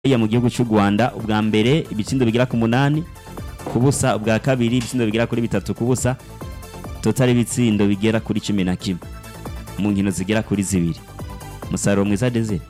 iya mu gihugu cy'u Rwanda ubwa mbere ibitsindo bigera ku munani ku busa ubwa kabiri ibitsindo bigera kuri bitatu ku busa total ibitsindo bigera kuri cumi na kimwe mu nkino zigera kuri zibiri umusaruro mwiza Desire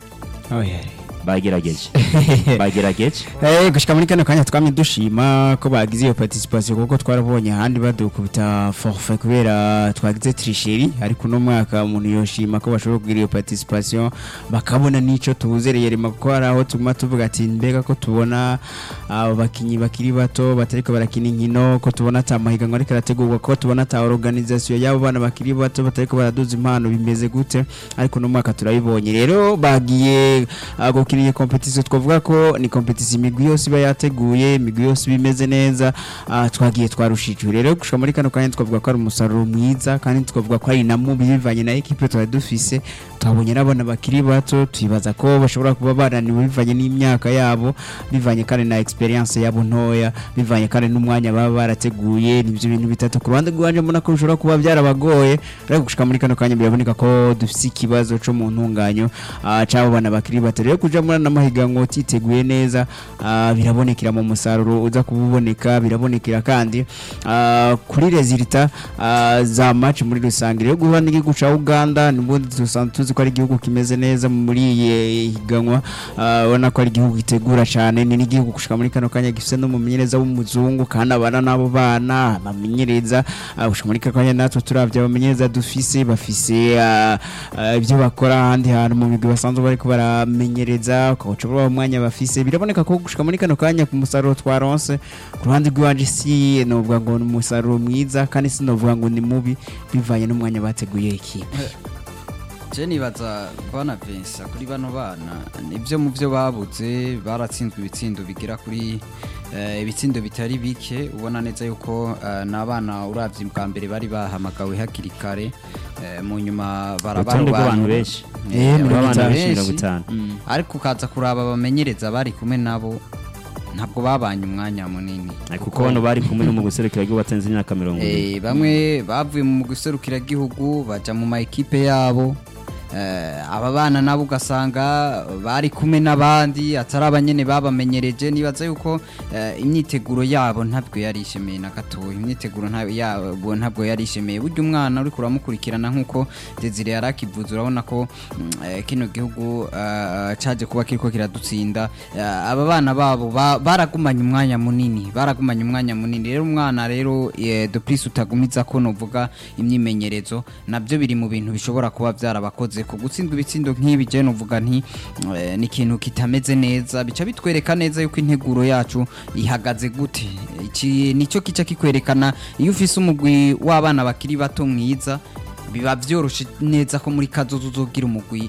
bagerageje bagerageje Eh gushika muri kano kanya twamye dushima ko bagize iyo participation kuko twarabonye ahandi badukubita forfait kubera twagize tricherie ariko no mwaka umuntu yoshima ko bashobora kugira iyo participation bakabona nico tuzereye rema ko hari aho tuguma tuvuga ati mbega ko tubona abo bakinyi bakiri bato batariko barakina inkino ko tubona ata mahiganwa ariko arategurwa ko tubona ata organisation y'abo bana bakiri bato batariko baraduza impano bimeze gute ariko no mwaka turabibonye rero bagiye ah, gukina iyo competition twavuga ko ni competition imigwi yose iba yateguye imigwi yose iba imeze neza ah, twagiye twarushijwe rero gushika muri kano kanya twavuga ko ari umusaruro mwiza kandi twavuga ko ari na mubi bivanye na equipe twari dufise twabonye n'abana bakiri bato twibaza ko bashobora kuba bananiwe bivanye n'imyaka yabo bivanye kandi na experience yabo ntoya bivanye kandi n'umwanya baba barateguye nivyo bintu bitatu ku ruhande rwanje mbona ko bishobora kuba byarabagore ariko gushika muri kano kanya biraboneka ko dufise ikibazo co mu ntunganyo ah, c'abo bana bakiri bato rero kuja muri ano mahiganwa utiteguye neza ah, birabonekera mu musaruro uza kububoneka birabonekera kandi ah, kuri resulta ah, za match muri rusange rero guhura n'igihugu ca Uganda nibundi dusanzwe tuzi ko ari igihugu kimeze neza muri iyi higanwa ah, ubona ko ari igihugu gitegura cyane ni n'igihugu gushika muri kano kanya gifise n'umumenyereza w'umuzungu kandi abana n'abo bana bamenyereza ah, gushika muri kano kanya natwe turavye abamenyereza dufise bafise ah, ah, ibyo bakora ahandi hantu mu migwi basanzwe bariko baramenyereza ukaca ubura umwanya bafise biraboneka ko gushika muri kano kanya ku musaruro twaronse ku ruhande rw'iwanje si novuga ngo ni umusaruro mwiza kandi sinovuga ngo ni mubi bivanye n'umwanya bateguye ikipe je nibaza bana Vincent kuri bano bana nibyo mu byo babuze baratsinzwe ibitsindo bigera kuri eh, ibitsindo bitari bike ubona neza yuko eh, n'abana uravye bwa mbere bari bahamagawe hakiri kare eh, mu nyuma urutonde rw'abantu benshi Eh, mirongo rw'abantu itanu. benshi mirongo itanu Mm. ariko ukaza kuraba abamenyereza bari kumwe nabo ntabwo babanye umwanya munini kuko bano bari kumwe no mu guserukira igihugu batenze imyaka mirongo ine Eh, bamwe bavuye mu gihugu baja mu ma ekipe yabo Eh, aba bana nabo ugasanga bari kumwe n'abandi atari abanyene babamenyereje nibaza yuko eh, imyiteguro yabo ntabwo yari ishemeye na gatoya imyiteguro nta- yabo ntabwo yari ishemeye burya umwana uri kuramukurikirana nk'uko Desire yari akivuze urabona ko mm, eh, kino gihugu eh, caje kuba kiriko kiradutsinda Eh, aba bana babo ba- baragumanye umwanya munini baragumanye umwanya munini rero umwana rero eh, de plus utagumiza ko novuga imyimenyerezo nabyo biri mu bintu bishobora kuba byarabakoze ku gutsindwa ibitsindo nk'ibi je novuga nti eh, ni ikintu kitameze neza bica bitwereka neza yuko integuro yacu ihagaze gute iki nicyo kica kikwerekana iyo ufise umugwi w'abana bakiri bato mwiza biba byoroshe neza ko muri kazozo uzogira umugwi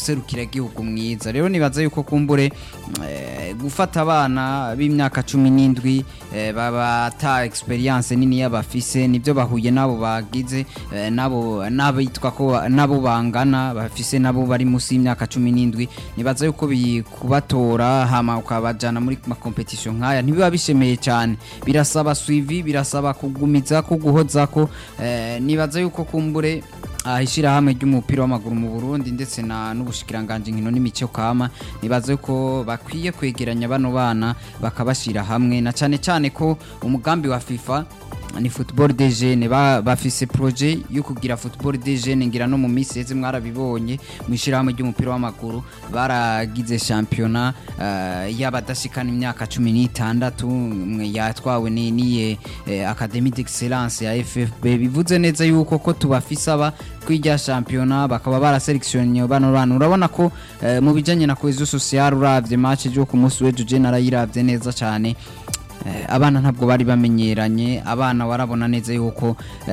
gihugu mwiza rero nibaza yuko kumbure eh, gufata abana b'imyaka cumi n'indwi eh, baba ata experience nini y'abafise nibyo bahuye nabo bagize eh, nabo n'abitwa ko ba- nabo bangana bafise nabo bari munsi y'imyaka cumi n'indwi nibaza yuko bikubatora hama ukabajana muri ma competition nkaya ntibiba bishemeye cyane birasaba suivi birasaba kugumiza ko guhoza ko eh, nibaza yuko kumbure ah, ishirahamwe ry'umupira w'amaguru mu Burundi ndetse na n'ubushikiranganje nkino n'imico kama nibaza yuko bakwiye kwegeranya bano bana bakabashira hamwe na cyane cyane ko umugambi wa FIFA ni football de jeunes ba, bafise projet yo kugira football de jeunes ngira no mu minsi yeze mwarabibonye mu ishirahamwe ry'umupira w'amaguru baragize championnat uh, y'abadashikana imyaka cumi n'itandatu mwe yatwawe ni niye eh, academy d'excellence ya FFB bivuze neza yuko ko tubafise aba kwirya championnat bakaba baraselectionye bano bana urabona ko eh, mu bijanye na cohesion sociale uravye match yo ku munsi w'ejo je narayiravye neza cyane Eh, abana ntabwo bari bamenyeranye abana warabona neza yuko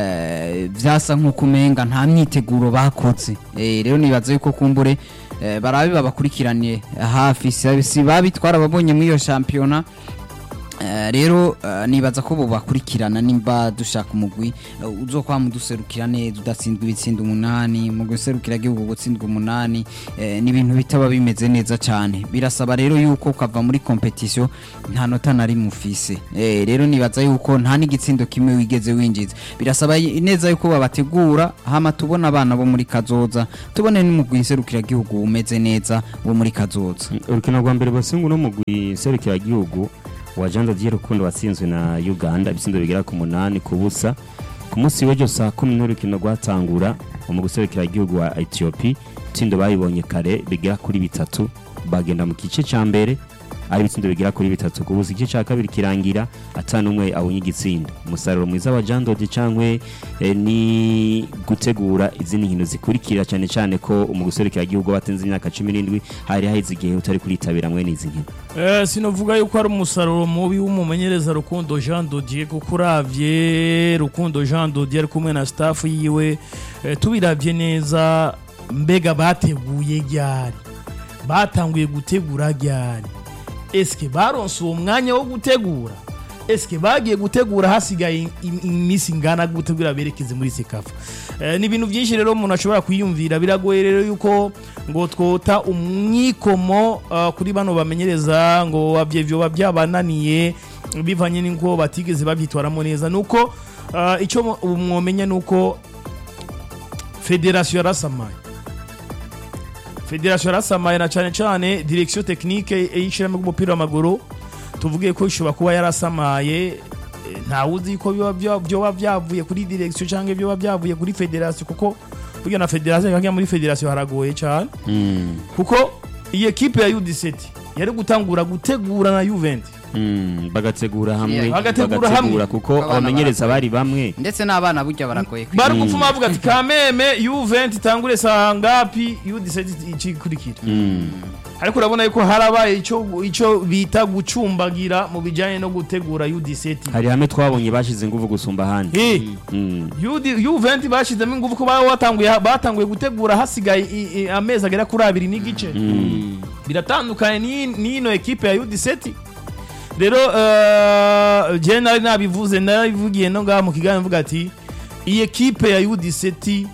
eh, vyasa nk'uko umenga nta myiteguro bakoze Eh, rero nibaza yuko kumbure eh, barabe babakurikiranye hafi si si babi twarababonye muri iyo shampiyona Eh, rero eh, nibaza ko bo bakurikirana nimba dushaka umugwi eh, uzokwama uduserukira neza udatsindwa ibitsinda umunani mu guserukira igihugu gutsindwa umunani eh, ni ibintu bitaba bimeze neza cyane birasaba rero yuko ukava muri competition nta nota na rimwe ufise eh, rero nibaza yuko nta n'igitsindo kimwe wigeze winjiza birasaba y- neza yuko babategura hama tubona abana bo muri kazoza tubone n'umugwi nserukira igihugu umeze neza wo muri kazoza urukino rwa mbere basingu no mugwi serukiragihugu wa Jean Dodier Rukundo watsinzwe na Uganda ibitsindo bigera ku munani ku busa ku munsi w'ejo saa kumi n'urukino rwatangura mu guserukiragihugu wa Ethiopia itsindo bayibonye kare bigera kuri bitatu bagenda mu gice cya mbere ari ibitsindo bigera kuri bitatu ku busa igice cya kabiri kirangira atanu umwe abonye igitsinda umusaruro mwiza wa Jean Dodier cyangwa eh, ni gutegura izindi nkino zikurikira cyane cyane ko mu guserukiragihugu batenze imyaka cumi n'indwi hari haheze igihe utari kuritabira mwene izi nkino Eh, sinovuga yuko ari umusaruro mubi w'umumenyereza Rukundo Jean Dodier kuko uravye Rukundo Jean Dodier ari kumwe na staff yiwe eh, tubiravye neza mbega bateguye ryari batanguye gutegura ryari eske baronse uwo mwanya wo gutegura eske bagiye gutegura hasigaye im- im- iminsi ingana gutegura berekeze muri sekafa eh, ni ibintu byinshi rero umuntu ashobora kwiyumvira biragoye rero yuko ngo twota umwikomo uh, kuri bano bamenyereza ngo bavye vyoba byabananiye bivanye n'uko batigeze babyitwaramo neza nuko uh, icyo mu- mwomenya nuko federasiyo yarasamaye federasiyo yarasamaye na cyane cyane direkisiyo tekinike y'ishyirahamwe ry'umupira w'amaguru tuvuge ko ishobora kuba yarasamaye eh, ntawe uzi ko biba bya- byoba byavuye kuri direkisiyo cyangwa byoba byavuye kuri federasiyo kuko burya na federasiyo ikajya muri federasiyo haragoye cyane kuko iyi ekipe ya U17 yari gutangura gutegura na Juventus Mm, bagategura hamwe Yeah, bagategura hamwe. kuko Abana abamenyereza bari bamwe ndetse n'abana burya baragoye kwiga bari gupfuma bavuga ati kameme Juventus itangure saa ngapi U17 ikikurikira Mm, ariko urabona yuko harabaye icyo icyo bita gucumbagira mu bijyanye no gutegura U17 hari hamwe twabonye bashize ingufu gusumba ahandi Eh, Mm, Yudi- Juventus bashyizemo ingufu ko baba batanguye batanguye gutegura hasigaye i- i- amezi agera kuri abiri n'igice mm, biratandukanye n'i- n'ino ekipe ya U17 rero uh, je nari nabivuze narabivugiye no ngaha mu kiganiro mvuga ati iyi ekipe ya U17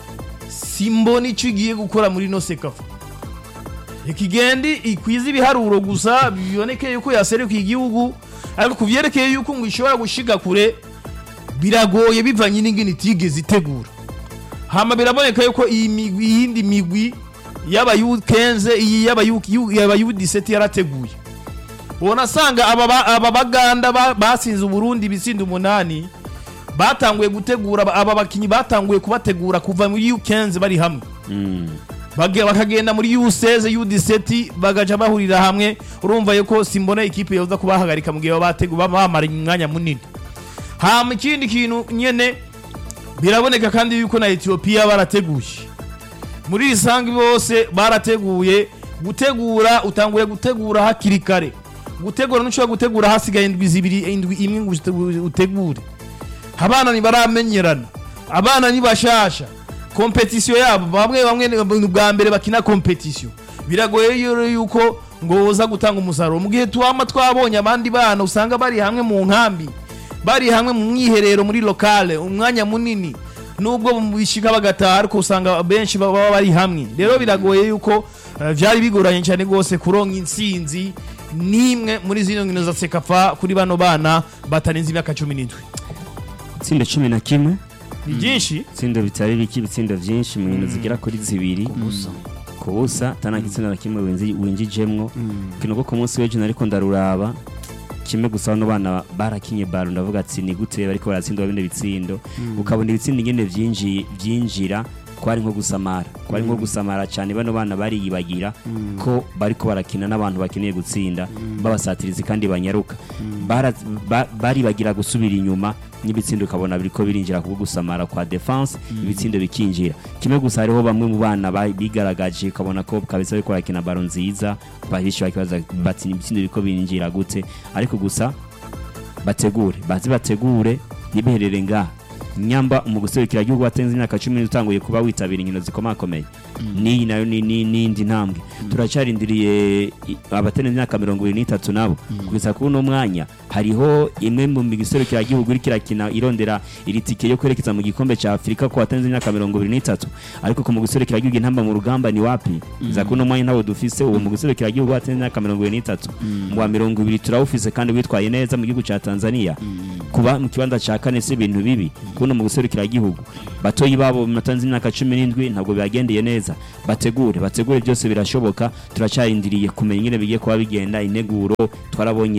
simbona icyo igiye gukora muri no sekafa ikigende ikwiza ibiharuro gusa biboneke yuko yaserukiye igihugu ariko ku byerekeye yuko ngo ishobora gushiga kure biragoye bivanye n'ingene itigeze itegura hama biraboneka yuko iyi migwi iyindi migwi yaba yukenze iyi yaba yu- yu- yaba U17 yarateguye ubona asanga aba ba- aba baganda ba- basinze uburundi ibitsindo umunani batanguye gutegura aba- aba bakinyi batanguye kubategura kuva muri U15 bari hamwe mm. Bage- bakagenda muri U16 U17 bagaca bahurira hamwe urumva yuko simbona ikipe yoza kubahagarika mu gihe baba bategu- baba bamara umwanya munini hama ikindi kintu nyene biraboneka kandi yuko na Ethiopia barateguye muri risangi bose barateguye gutegura utanguye gutegura hakiri kare gutegura ntushobora gutegura hasigaye indwi zibiri indwi imwe ngo ute- utegure abana ntibaramenyerana abana ni bashasha kompetisiyo yabo bamwe bamwe ni bwa mbere bakina kompetisiyo biragoye rero yuko ngo uza gutanga umusaruro mu gihe tuwama twabonye abandi bana usanga bari hamwe mu nkambi bari hamwe mu mwiherero muri lokale umwanya munini nubwo bishika bagataha ariko usanga benshi baba bari hamwe rero biragoye yuko eh, vyari bigoranye cyane rwose kuronka intsinzi n'imwe muri zino nkino za sekafa kuri bano bana batarenze imyaka cumi n'indwi itsinda cumi na kimwe ni byinshi ibitsindo bitari bike ibitsindo byinshi mu nkino zigera kuri zibiri ku busa atanaka itsinda na kimwe winzi- winjijemwo kino ko ku munsi w'ejo nariko ndaruraba kimwe gusa bano bana barakinye baro ndavuga ati ni gute bariko baratsindwa bino bitsindo ukabona ibitsindo ingene vyinji- vyinjira kwari nko gusamara kwari nko gusamara cyane bano bana bariyibagira ko bariko barakina n'abantu bakeneye gutsinda babasatirizi kandi banyaruka Bara- ba- baribagira gusubira inyuma n'ibitsindo ukabona biriko birinjira kubwo gusamara kwa defense ibitsindo bikinjira kimwe gusa hariho bamwe mu bana ba- bigaragaje ukabona ko kabisa bariko barakina baro nziza bahishi bakibaza bati ibitsindo biriko birinjira gute ariko gusa bategure bazi bategure ntibiherere ngaha nyamba mu guserukira igihugu watenze imyaka cumi utanguye kuba witabira inkino zikomakomeye n'iyi nayo ni ni- n'indi ntambwe turacarindiriye i- abaterenze imyaka mirongo ibiri n'itatu nabo kugeza kuri uno mwanya hariho imwe mu gihugu iriko irakina irondera iri tike yo kwerekeza mu gikombe ca afurika ku baterenze imyaka mirongo ibiri n'itatu ariko ku mu gihugu intamba mu rugamba ni wapi kugeza kuri uno mwanya ntabwo dufise uwo mu gihugu baterenze imyaka mirongo ibiri n'itatu mu wa mirongo ibiri turawufise kandi witwaye neza mu gihugu ca tanzania kuba mu kibanza ca kane si ibintu bibi kuno mu gihugu batoyi babo batanze imyaka cumi n'indwi ntabwo bibagendeye neza bategure bategure byose birashoboka turacarindiriye kumenya ingene bigiye kuba bigenda integuro twarabonye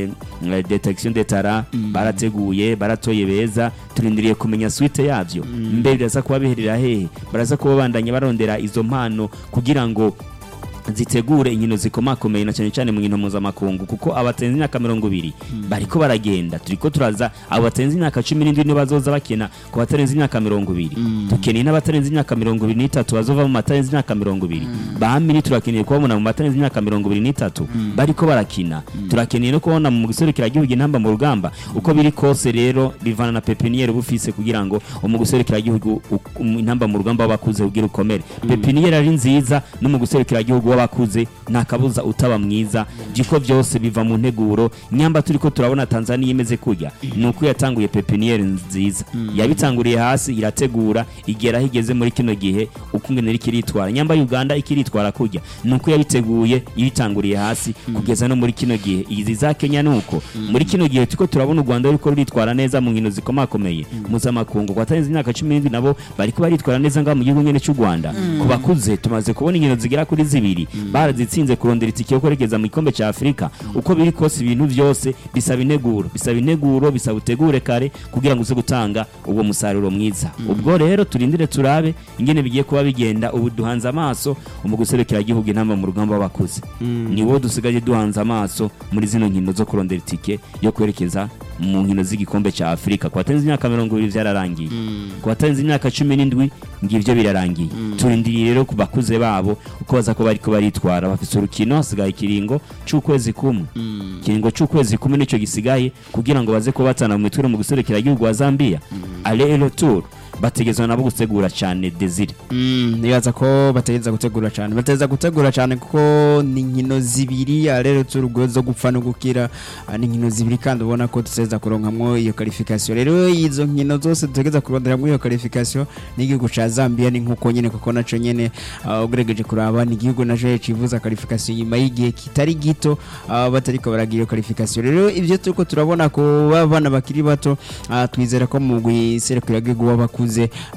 eh, detection detara barateguye baratoye beza turindiriye kumenya suite yavyo mbe biraza kuba biherera hehe baraza kuba bandanya barondera izo mpano kugira ngo zitegure inkino zikomakomeye na cyane cyane mu nkino mpuzamakungu kuko abatenze imyaka mirongo ibiri bariko baragenda turiko turaza abo batenze imyaka cumi n'indwi nibo bazoza bakina ku batarenze imyaka mirongo ibiri dukeneye n'abatarenze imyaka mirongo ibiri n'itatu bazova mu batarenze imyaka mirongo ibiri bamini turakeneye kubabona mu batarenze imyaka mirongo ibiri n'itatu bariko barakina turakeneye no kubona mu gihugu intamba mu rugamba uko biri kose rero bivana na pepiniyeri bufise kugira ngo mu gihugu intamba mu rugamba w'abakuze kugira ukomere pepiniyeri ari nziza no mu gihugu w'abakuze nta kabuza utaba mwiza jiko byose biva mu nteguro nyamba turi ko turabona tanzania imeze kujya ni uko yatanguye pepiniyeri nziza yabitanguriye hasi irategura igera aho igeze muri kino gihe uko ingene iriko iritwara nyamba uganda ikiritwara kujya ni uko yabiteguye ibitanguriye hasi kugeza no muri kino gihe izi za kenya ni uko muri kino gihe turiko turabona u rwanda ruriko ruritwara neza mu nkino zikomakomeye mpuzamakungu kwatarenze imyaka cumi n'indwi nabo bariko baritwara neza ngaho mu gihugu nyene cy'u rwanda ku bakuze tumaze kubona inkino zigera kuri zibiri barazitsinze kurondera itike yo kwerekeza mu gikombe cya afurika uko biri kose ibintu byose bisaba integuro bisaba integuro bisaba utegure kare kugira ngo uze gutanga uwo musaruro mwiza ubwo rero turindire turabe ingene bigiye kuba bigenda ubu duhanze amaso mu gihugu intamba mu rugamba w'abakuze ni wo dusigaye duhanze amaso muri zino nkino zo kurondera itike yo kwerekeza mu nkino z'igikombe cya afurika ku batenze imyaka mirongo ibiri byararangiye ku batenze imyaka cumi n'indwi ngibyo birarangiye turindiriye rero ku bakuze babo uko baza kuba bariko baritwara bafite urukino hasigaye ikiringo c'ukwezi kumwe ikiringo c'ukwezi kumwe nicyo gisigaye kugira ngo baze kuba batana mu mitwe mu gihugu wa zambia ale retour bategezwa nabo gutegura cyane desire nibaza ko bategeza gutegura cyane bategeza gutegura cyane kuko ni inkino zibiri rero turugo zo gupfa no gukira ah, ni inkino zibiri kandi ubona ko tuteza kuronkamwo iyo qualification rero izo nkino zose dutegeza kuronderamwo iyo qualification n'igihugu ca Zambia ni nkuko nyene kuko naco nyene ah, ugerageje kuraba ni igihugu naco civuza qualification nyuma y'igihe kitari gito ah, batariko baragira iyo qualification rero ivyo turiko turabona ko bana bakiri bato ah, twizera ko mu guserukira igihugu w'abakuze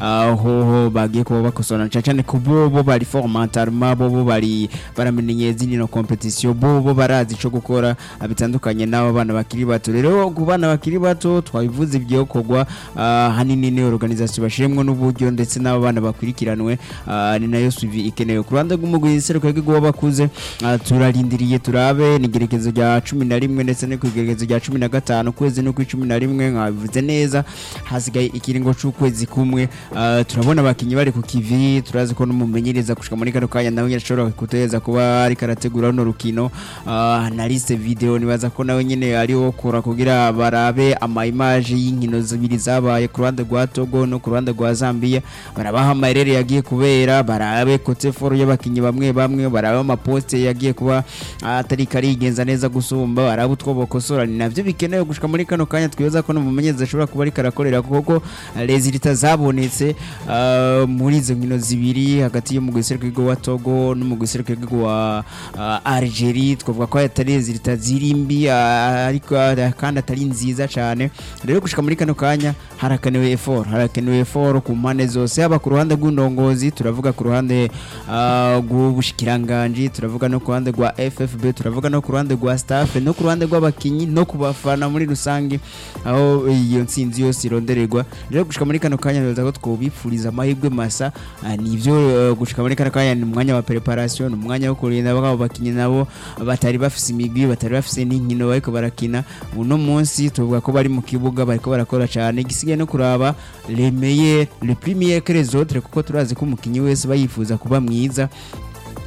aho bagiye kuba bakosora cyane cyane ku bo bo bari formantarement bo bo bari baramenye izindi no competition bo bo barazi ico gukora ah, bitandukanye n'abo bana bakiri bato rero ku bana bakiri bato twabivuze ibyo kogwa ah, hanini ni organisation bashiremwe n'uburyo ndetse n'abo bana bakwirikiranwe ah, ni nayo suivi ikenewe ku ruhande rw'umugwi seruka rw'igihugu w'abakuze ah, turarindiriye turabe ni igerekezo rya cumi na rimwe ndetse no ku igerekezo rya cumi na gatanu ukwezi no ku cumi na rimwe nkabivuze neza hasigaye ikiringo c'ukwezi kumwe ah, turabona abakinyi bari ku kivi turazi ko n'umumenyereza gushika muri kano kanya nawe nyine ashobora kutuhereza kuba ariko arategura runo rukino ah, na liste video nibaza ko nawe nyine ari wo kora kugira barabe ama image y'inkino zibiri zabaye ku ruhande rwa Togo no ku ruhande rwa Zambia barabaha amarere yagiye kubera barabe kote foro y'abakinyi bamwe bamwe barabe amaposte yagiye kuba ah, atari karigenza neza gusumba barabe utwo bokosora ni navyo bikenewe gushika muri kano kanya twibaza ko n'umumenyereza ashobora kuba ariko arakorera kuko resulta zabonetse ah, muri izo nkino zibiri hagati y'umugwi w'igihugu wa Togo n'umugwi w'igihugu wa ah, Algeria twavuga ko atari resulta ziri mbi ah, ariko ah, kandi atari nziza cyane rero gushika muri kano kanya harakenewe effort harakenewe effort ku mpande zose haba ku ruhande rw'indongozi turavuga ku ruhande ah, rw'ubushikiranganji turavuga no ku ruhande rwa FFB turavuga no ku ruhande rwa staff no ku ruhande rw'abakinyi no ku bafana muri rusange aho iyo ntsinzi yose irondererwa rero gushika muri kano kanya bibaza ko twobipfuriza amahirwe masa ah, nivyo eh, gushika muri kano kanya ni umwanya wa preparation ni umwanya wo kurinda babo bakinyi nabo batari bafise imigwi batari bafise n'inkino bariko barakina uno munsi tuvuga ko bari mu kibuga bariko barakora cyane igisigaye no kuraba le meilleur le premier que les autres kuko turazi ko umukinyi wese bayifuza kuba mwiza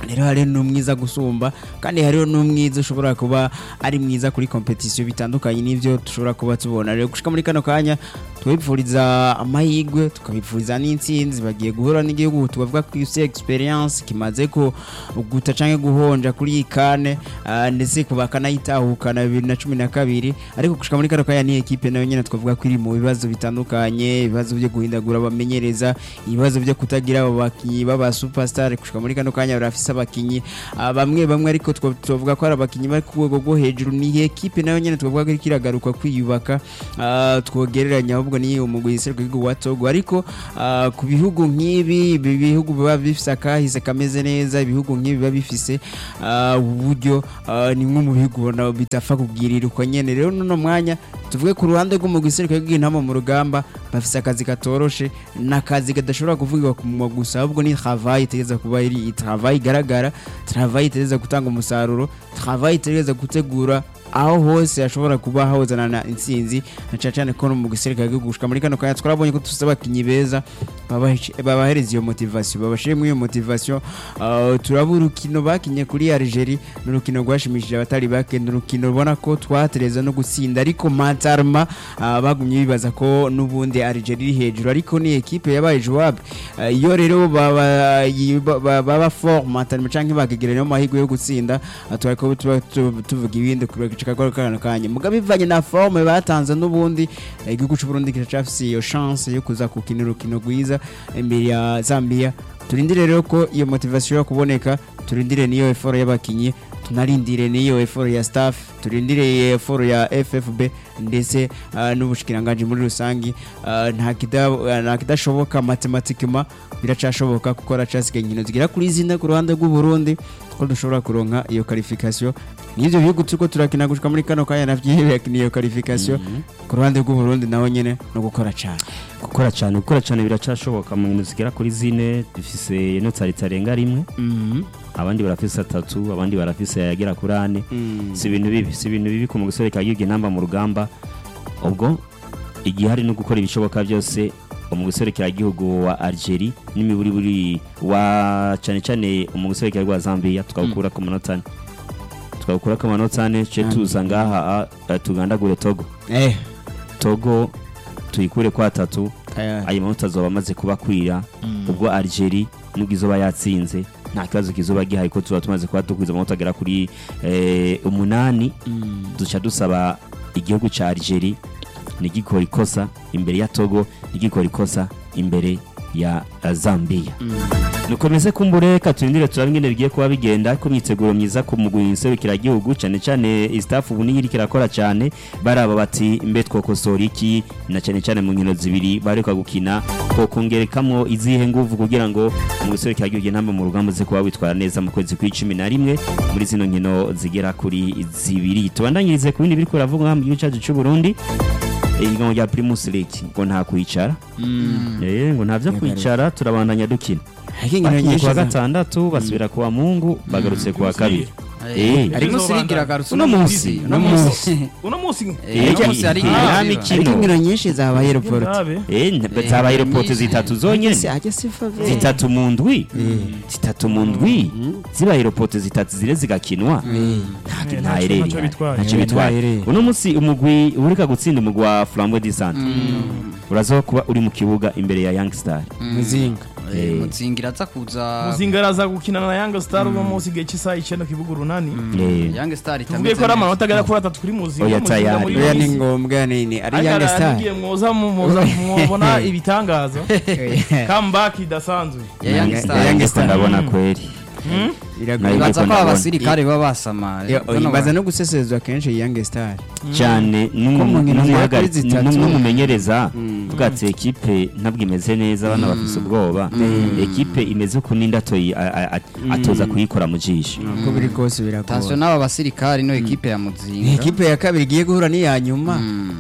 rero hariho n'umwiza gusumba kandi hariho n'umwiza ushobora kuba ari mwiza kuri kompetisiyo bitandukanye n'ibyo dushobora kuba tubona rero gushika muri kano kanya twabipfuriza amahirwe tukabipfuriza n'intsinzi bagiye guhura n'igihugu tubavuga ko isi experience kimaze ko guta canke guhonja kuri iyi kane ah, ndetse kuba kanayitahukana bibiri na cumi na kabiri ariko gushika muri kano kanya ni ekipe nayo nyene twavuga ko iri mu bibazo bitandukanye ibibazo byo guhindagura abamenyereza ibibazo byo kutagira abo bakinyi b'aba superstar gushika muri kano kanya barafise abakinyi ah, bamwe bamwe ariko twa- twavuga ko ari abakinyi bari ku rwego rwo hejuru ni ekipe nayo nyene twavuga ko iriko iragaruka kwiyubaka ah, twogereranya ahubwo ni umugwi iserukira igihugu wa Togo ariko ah, ku bihugu nk'ibi ibi bihugu biba bifise akahise kameze neza ibihugu nk'ibi biba bifise ah, uburyo ah, ni nko mu bihugu ubona bitapfa kubwirirwa nyene rero nuno mwanya tuvuge ku ruhande rw'umugwi iserukira igihugu intama mu rugamba bafise akazi katoroshe n'akazi kadashobora kuvugirwa ku munwa gusa ahubwo ni travail itegereza kuba iri travail igaragara travail itegereza gutanga umusaruro travail itegereza gutegura aho hose hashobora kuba hahozanana intsinzi na cyane cyane ko no mu gisirikare gihugu gushika muri kano kanya twarabonye ko dufite abakinyi beza babahe- babahereza iyo motivation babashire muri iyo motivation uh, turaba urukino bakinye kuri Algeria ni urukino rwashimishije abatari bake ni urukino ubona ko twatereza no gutsinda ariko Matarma uh, bagumye bibaza ko n'ubundi Algeria iri hejuru ariko ni ekipe yabaye jouable uh, iyo rero baba yi- ba- ba- baba fort Matarma canke bakigerera mu mahirwe yo gutsinda uh, twariko tuba tu- tuvuga ibindi kureka kwa kano kanya muga bivanye na forme batanze n'ubundi eh, igihugu cy'u Burundi kiracafise iyo chance yo kuza kukina urukino rwiza imbere ya Zambia turindire rero ko iyo motivation yo kuboneka turindire niyo effort y'abakinyi tunarindire niyo effort ya staff turindire iyo effort ya FFB ndetse ah, n'ubushikiranganje muri rusangi ah, nta kida- ah, nta kidashoboka mathematiquement biracashoboka kuko racasigaye inkino zigera kuri zine ku ruhande rw'u Burundi ko dushobora kuronka iyo qualification n'ivyo bihugu turiko turakina gushika muri kano kanya navyo yakiniye iyo qualification ku ruhande rw'u Burundi naho nyene no gukora cyane gukora cyane gukora cyane biracashoboka mu nkino zigera kuri zine dufise inota ritarenga rimwe abandi barafise atatu abandi barafise ayagera kuri ane si ibintu bibi si ibintu bibi ku mugisore kagiye namba mu rugamba ubwo igihe hari no gukora ibishoboka byose umugisore gihugu wa Algeria n'imiburi buri wa cyane cyane umugisore wa Zambia tukawukura ku manota ane tukawukura ku manota ane ce tuza ngaha ah, tugandagure Togo eh Togo tuyikure kwa tatu aya ayo manota azoba amaze kubakwira ubwo Algeria nubwo izoba yatsinze nta kibazo kizoba gihaye ko tuba tumaze kuba dukwiza amanota agera kuri eh, umunani duca dusaba igihugu cya Algeria ntigikora ikosa imbere ya Togo ntigikora ikosa imbere ya eh, Zambia nukomeze kumbure katurindire turabe ingene bigiye kuba bigenda ko myiteguro myiza ku mugwi gihugu cyane cyane istaff ubu niyo iriko irakora cyane baraba bati mbe twokosora iki na cyane cyane mu nkino zibiri bareka gukina ko kongerekamwo izihe nguvu kugira ngo mu gihugu intamba mu rugamba ze kuba witwara neza mu kwezi kw'icumi na rimwe muri zino nkino zigera kuri zibiri tubandanyirize ku bindi biriko biravugwa mu gihugu cyacu cy'u Burundi ihiganwa rya Primus League ngo nta kwicara eh ngo nta byo kwicara turabandanya dukina hakingira bakiye nyinshi kuwa za- gatandatu basubira kuwa mungu bagarutse kuwa kabiri Eh, harimo Arizo sirigi banda. iragarutse Uno munsi, uno munsi uno munsi Eh, uno munsi hari nta inkino mikino. hakingira nyinshi zabaye report Ntabe. eh nta- zabaye reporte zitatu zonyene ajya sifa zitatu mu ndwi zitatu mu ndwi zibaye reporte zitatu zire zigakinwa nta Eh, nta ntacyo- ereri ntacyo bitwaye. ntacyo Eh, bitwaye nta ereri. uno munsi umugwi ureka gutsinda umugwi wa Flambeau du Centre uraza kuba uri mu kibuga imbere ya Young Star muzinga Eh. muzingira aza kuza muzinga araza gukina na yanga star uno munsi igihe cy'isaha icyenda ku kibuga urunani Eh, Young Star tuvuge ko ari amanota agera kuri atatu kuri muzinga Oya, muzinga tayari. muri oya iyi ni minsi. ngombwa nini ari Ariko Young Star aragiye mwoza mu- muza mubona ibitangaza comeback idasanzwe ya Young Ya- Star ya Young Star. ndabona kweri iragoye Nayo- ibaza ko ndabona. abasirikare baba basamaye Yo, oya, baza no gusesezwa kenshi Young Star cyane Ko mu nkino zigera kuri zitatu. n'umumenyereza bwatse ekipe ntabwo imeze neza abana bafise ubwoba ekipe imeze uko n'indi atoyi- a- a- a- atoza kuyikora mu jisho uko biri kose tansiyo biragoye n'aba basirikare no ekipe ya Ni muzinga ekipe ya kabiri igiye guhura n'iya nyuma Mm.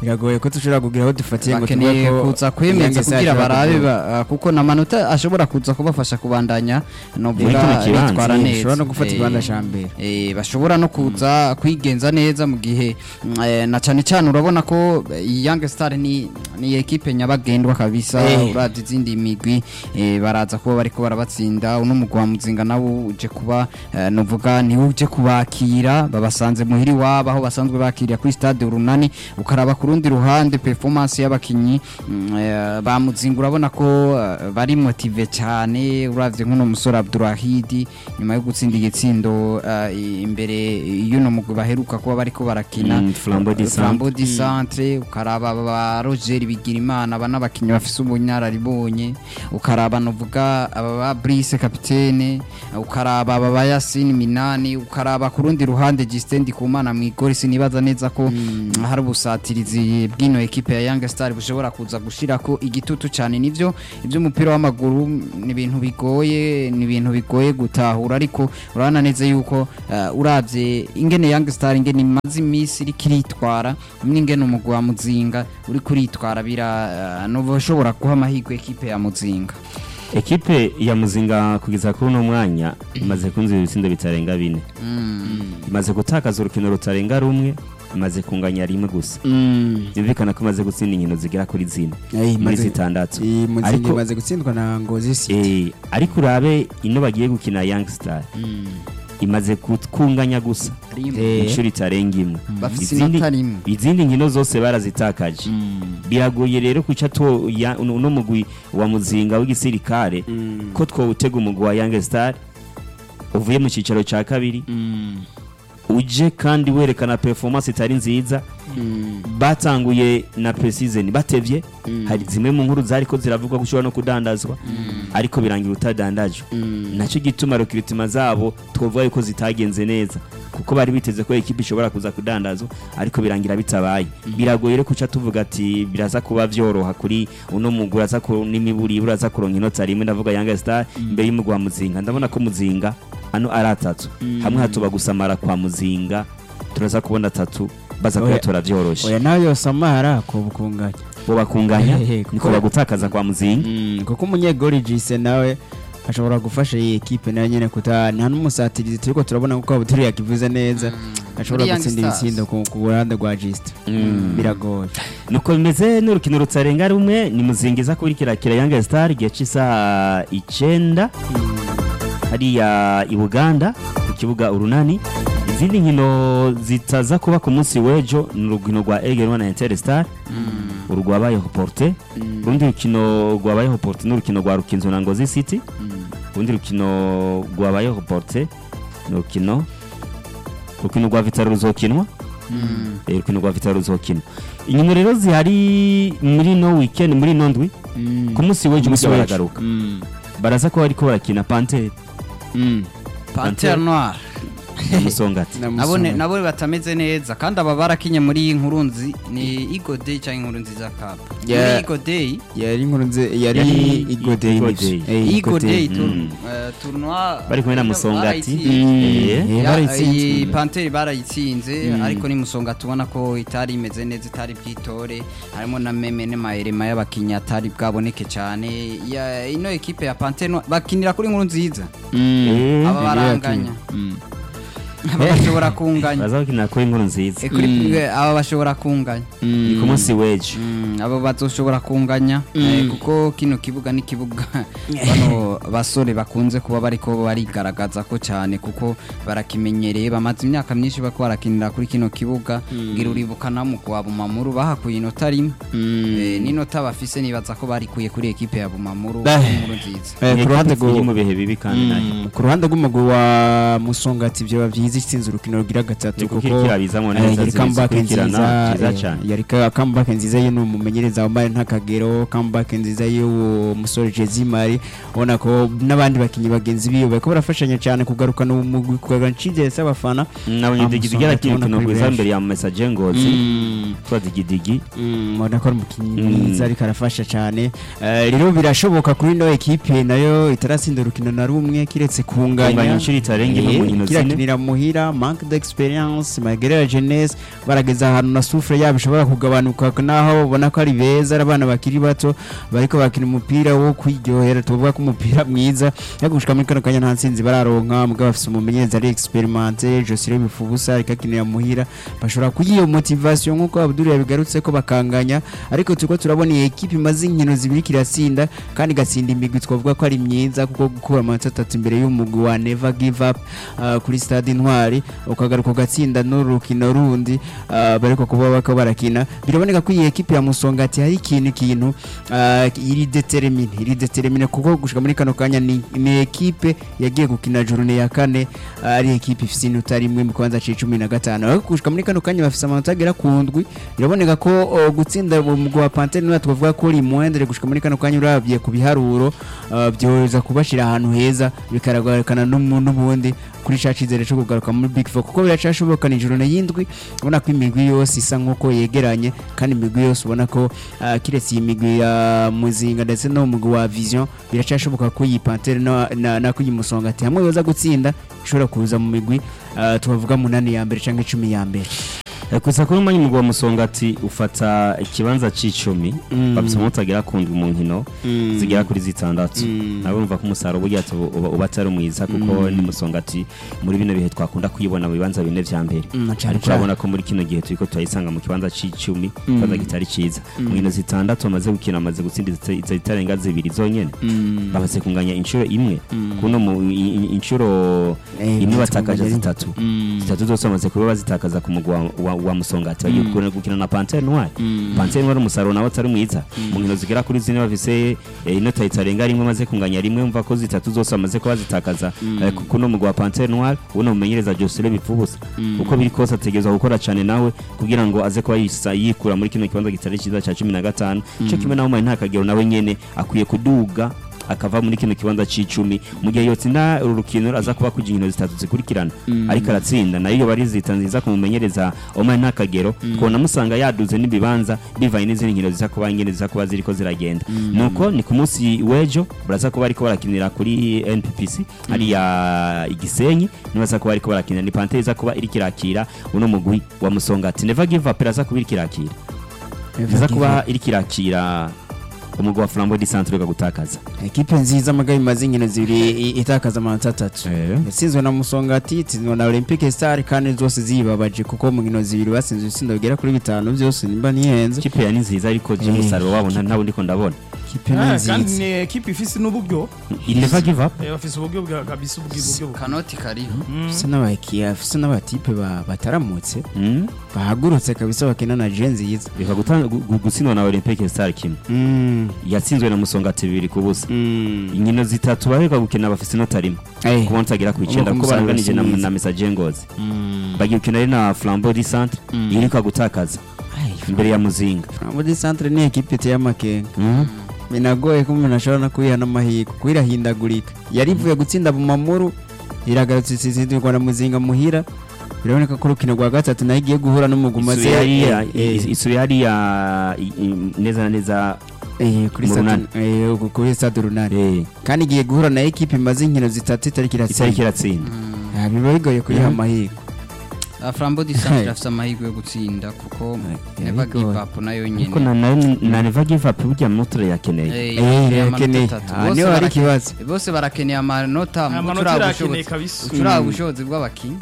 biragoye ko dushobora kugira aho dufatiye ngo bakeneye tuvuge ko kuza kwemeza Young Stars kugira ishobora barabe kuduga. ba- ah, kuko na manota ashobora kuza kubafasha kubandanya Muri novuga kino kibanza, bitwara eh, neza bashobora no gufata Eh, ikibanza ca mbere. eh, bashobora no kuza kwigenza neza mu gihe mm, eh, na cyane cyane urabona ko eh, iyi Young Star ni ni ekipe nyabagendwa kabisa Eh. uravye izindi migwi eh, baraza kuba bariko barabatsinda uno mugwi wa muzinga nawo uje kuba eh, novuga niwe uje kubakira babasanze muhiri wabo aho basanzwe bakirira kuri stade urunani ukaraba ku rundi ruhande performance y'abakinyi mm, eh, ba muzinga urabona ko eh, bari motive cyane uravye nk'uno musore Abdurahidi nyuma yo gutsinda igitsindo eh, imbere y'uno mugwi baheruka kuba bariko barakina Mm, Flambeau du Centre. Flambeau du Centre ukaraba aba ba Roger Bigirimana aba n'abakinyi bafise ubunyararibonye ukaraba novuga aba ba Brice kapitene ukaraba aba ba Yasin Minani ukaraba ku rundi ruhande Justin Ndikumana mu igori sinibaza neza ko hari ubusatirizi bw'ino ekipe ya Young Star bushobora kuza gushirako igitutu cyane nivyo iby'umupira w'amaguru ni ibintu bigoye ni ibintu bigoye gutahura ariko urabona neza yuko uh, uravye ingene Young Star ingene imaze iminsi iriko iritwara n'ingene umugwi wa Muzinga uri kuritwara bira uh, novo ushobora guha amahirwe ekipe ya Muzinga ekipe ya muzinga kugeza kuri uno mwanya imaze kunzira ibitsindo bitarenga bine imaze gutakaza urukino rutarenga rumwe imaze kunganya rimwe gusa byumvikana ko imaze gutsinda inkino zigera kuri zine Eh, muri imaze- zitandatu iyi muzinga Ariko- imaze gutsindwa na ngozi city Eh, ariko urabe ino bagiye gukina young star imaze kunganya gusa Eh. inshuro itarenga imwe bafise Izindi- inota rimwe izindi nkino zose barazitakaje biragoye rero kuca to ya- uno uno mugwi wa muzinga w'igisirikare ko twawutega umugwi wa young star uvuye mu cyicaro cya kabiri uje kandi werekana performance itari nziza batanguye na pre-season batevye hari zimwe mu nkuru zariko ziravugwa ko ushobora no kudandazwa ariko birangira utadandajwe nacyo gituma rekiritima zabo twavuga yuko zitagenze neza kuko bari biteze ko ekipi ishobora kuza kudandazwa ariko birangira bitabaye biragoye rero kuca tuvuga ati biraza kuba vyoroha kuri uno mugwi uraza ku n'imiburi uraza kuronka inota rimwe ndavuga Young Star imbere y'umugwi wa Muzinga ndabona ko Muzinga hano ari atatu hamwe hatuba gusamara kwa Muzinga turaza kubona atatu baza Oya. kuyatora vyoroshe oya nawe yose amahara ko bukunganya bo bakunganya Hehe, niko bagutakaza kwa Muzinga kuko umunyegori jise nawe ashobora gufasha iyi ekipe nayo nyene kuta nta n'umusatirizi turiko turabona kuko abuturi yakivuze neza ashobora Muri Young gutsinda Stars. ibitsindo ku ku ruhande rwa jiste biragoye nuko bimeze n'urukino rutarenga rumwe ni muzingiza kuri kirakira Young Star igihe cy'isaha icenda hariya i Buganda ku kibuga urunani izindi nkino zitaza kuba ku munsi w'ejo ni urukino rwa Egerwa na Interstar urwabayeho porte urundi rukino rwabayeho porte n'urukino rwa Rukinzo na Ngozi City urundi rukino rwabayeho porte ni urukino urukino rwa Vitaro ruzokinwa Eh, urukino rwa Vitaro ruzokinwa inkino rero zihari muri no weekend muri no ndwi ku munsi w'ejo Umunsi burya w'ejo. baragaruka baraza ko bariko barakina Panthère Panthère Noire na Musongati nabone nabo batameze neza kandi aba barakinye muri iyi nkuru nzi ni Igo Day cyangwa inkuru nziza cup Yeah. muri Igo Day yari inkuru nze yari Yari igode Igo Day. Igo Day Mm. tour- eh, tournoi Bari kumwe na Musongati. barayitsinze. Eh. Eh, Ya- barayitsinze. iyi Panthère barayitsinze ariko ni Musonga tubona ko itari imeze neza itari bwitore harimo na meme n'amaherema y'abakinnyi atari bwaboneke cyane Ya- ino ekipe ya Panthère Noire bakinira kuri inkuru nziza Eh, aba baranganya aba bashobora kunganya baza gukina kuri inkuru nziza Eh, kuri aba bashobora kunganya ni ku munsi w'ejo Mm, abo bazoshobora kunganya eh, kuko kino kibuga ni kibuga bano basore bakunze kuba bariko barigaragaza ko cyane kuko barakimenyereye bamaze imyaka myinshi bako barakinira kuri kino kibuga ngira uribuka na mu kwa Bumamuru bahakuye inota rimwe eh, n'inota bafise nibaza ko barikuye kuri ekipe ya Bumamuru Eh. inkuru nziza Eh, Ni ku ruhande ekipe iri rwo- mu bihe bibi kandi nayo Mm, ku ruhande rw'umugwi wa musongati byoba byiza itsinze urukino rugira gatatu Ni kuko kuko irikirabizamo eh, neza yari comeback zikurikirana nziza nziza eh, cyane yari ka- comeback nziza ye ni umumenyi n'umumenyereza wambaye ntakagero comeback nziza y'uwo musore Jezimari ubona ko n'abandi bakinyi bagenzi biwe bariko barafashanya cyane kugarukana umugwi kugarukana icizere c'abafana nabonye digidigi Amusonga yarakina tubona urukino kuri rwiza benshi. mbere ya message ngozi Mm. twa digidigi Mm, ubona ko ari umukinnyi Mm. mwiza ariko arafasha cyane Eh, rero birashoboka kuri ino ekipe nayo itaratsinda urukino na rumwe kiretse kunganya Kunganya inshuro itarenga imwe mu Eh, nkino kirakinira muhira manque d'experience malgré la jeunesse barageza ahantu na souffle yabo ishobora kugabanuka naho ubona ko ari beza ari abana bakiri bato bariko bakina umupira wo kwiryohera tuvuga ko umupira mwiza ariko gushika muri kano kanya nta ntsinzi bararonka mugabo bafise umumenyereza ari experimenté Josire Bifubusa ariko akinira muhira bashobora kugira iyo motivation nk'uko Abdul yabigarutse ko bakanganya ariko turiko turabona iyi ekipe imaze inkino zibiri kiratsinda kandi igatsinda imigwi twavuga ko ari myiza kuko gukura amanota atatu imbere y'umugwi wa Never Give Up uh, kuri stade Intwari ukagaruka ugatsinda n'urukino rundi uh, bariko kuba bako barakina biraboneka ko iyi ekipe ya Musongati hari ikintu ikintu uh, iri determine iri determine kuko gushika muri kano kanya ni, ni ekipe yagiye gukina journée ya kane uh, ari ekipe ifise inota rimwe mu kwanza c'icumi na gatanu ariko gushika muri kano kanya bafise amanota agera ku ndwi biraboneka ko uh, gutsinda umugwi wa Panthère niwe twavuga ko uri mwendere gushika muri kano kanya uravye ku biharuro uh, byoza kubashira ahantu heza bikaragarukana n'umu- n'ubundi kuri ca cizere co kugaruka muri Big Four kuko biracashoboka ni ijoro y'indwi ubona ko imigwi yose isa nk'uko yegeranye kandi imigwi yose ubona ko uh, kiretse iyi migwi ya muzinga ndetse no mugwi wa vision biracashoboka ko iyi Panthère na, na, na ko iyi musongati hamwe yoza gutsinda ishobora kuza mu migwi uh, tubavuga munani ya mbere canke icumi ya mbere Eh, gusa kuri umwanya umugwi wa musongati ufata ikibanza c'icumi Mm. bafise umunsi agera ku ndwi mu nkino Mm. zigera kuri zitandatu Mm. nabo urumva ko umusaruro burya atu- uba uba atari mwiza kuko ni musongati muri bino bihe twakunda kuyibona mu bibanza bine vya mbere Mm, cane ariko cane. urabona ko muri kino gihe turiko turayisanga mu kibanza c'icumi ikibanza kitari ciza mu nkino zitandatu bamaze gukina bamaze gutsinda izita- iza- zitarenga zibiri zonyene Mm. bamaze kunganya inshuro imwe kuno mu i- i- inshuro Eh, imwe bamaze batakaje kunganya zitatu Mm. zitatu zose bamaze kuba bazitakaza ku mugwi wa- wa- wa musongati bagiye gukina- gukina na pantere noire pantere noire umusaruro nawe atari mwiza mu nkino zigera kuri zine bafise eh, inota itarenga rimwe maze kunganya rimwe mva ko zitatu zose bamaze kuba zitakaza eh, ku- kuno mugwi wa pantere noire ubuno mumenyereza josire bipfubusa uko biri kose ategerezwa gukora cyane nawe kugira ngo aze kuba yisa- yikura muri kino kibanza kitari cyiza cya cumi na gatanu cyo kimwe nawe nta kagero nawe nyene akwiye kuduga akava muri kino kibanza c'icumi mu gihe yotsinda uru rukino aza kuba kugira inkino zitatu zikurikirana ariko aratsinda nayo iyo bari zita nziza kumumenyereza omar nta kagero kubona amusanga yaduze n'ibibanza bivanye n'izindi nkino ziza kuba ingene ziza kuba ziriko ziragenda nuko ni ku munsi w'ejo baraza kuba bariko barakinira kuri nppc hariya igisenyi nibaza kuba bariko barakinira ni pantere iza kuba iriko irakira uno mugwi wa musongati never give up iraza kuba iriko irakira iza kuba iriko irakira umugwi wa flambo di centre uga gutakaza ekipe nziza amagabo imaze inkino zibiri i- itakaza amanota atatu Eh. yatsinzwe na musongati itsinzwe na olympique star kandi zose zibabaje kuko mu nkino zibiri batsinze ibitsindo bigera kuri bitanu byose nimba nihenze ikipe ya ni nziza ariko je Eh. umusaruro wabo nta- ntawo ndiko ndabona ikipe ni Ah, kandi nziza ni ekipe ifise n'uburyo il never give up Eh, bafise uburyo bwa kabisa uburyo bwa kanoti kariho afise n'abakiya afise n'abatipe ba- bataramutse Mm. bahagurutse kabisa bakina na je nziza biva guta- gu- gu- gutsindwa na olympique star kimwe Mm, yatsinzwe na musongati bibiri ku busa mm. inkino zitatu baheruka gukina bafise inota rimwe Eh, ku munsi agera ku icenda Ubwo kuko umusaruro baranganije na, si mwiza. na message ngozi mm. bagiye gukina ari na flambeau di centre iriko gutakaza Ai, imbere ya muzinga muri centre ni ekipe iteye amakenga binagoye ko umuntu ashobora no kuyiha n'amahirwe kuko irahindagurika yari ivuye gutsinda mu mamuru iragarutse isizirwa na muzinga muhira biraboneka ko urukino rwa gatatu nayo igiye guhura n'umuguma isubiye hariya isubiye hariya i- i- neza na neza kuri mu stade runani. eh, ku- kuri stade runani eh, kandi igiye guhura na ekipe imaze inkino zitatu itariki itariki iratsinda iratsinda Ah, biba bigoye kuyiha amahirwe flambo di centre afite amahirwe yo gutsinda kuko Eh, never give bigoye. up nayo ariko nyine na na- na never give up burya mutura yakeneye Eh, Eh, amanota irakeneye. atatu. Ah, Bose niho hari barake- ikibazo. bose barakeneye amanota mu amanota gucuranga irakeneye ubushobozi kabisa ucuranga ubushobozi bw'abakinnyi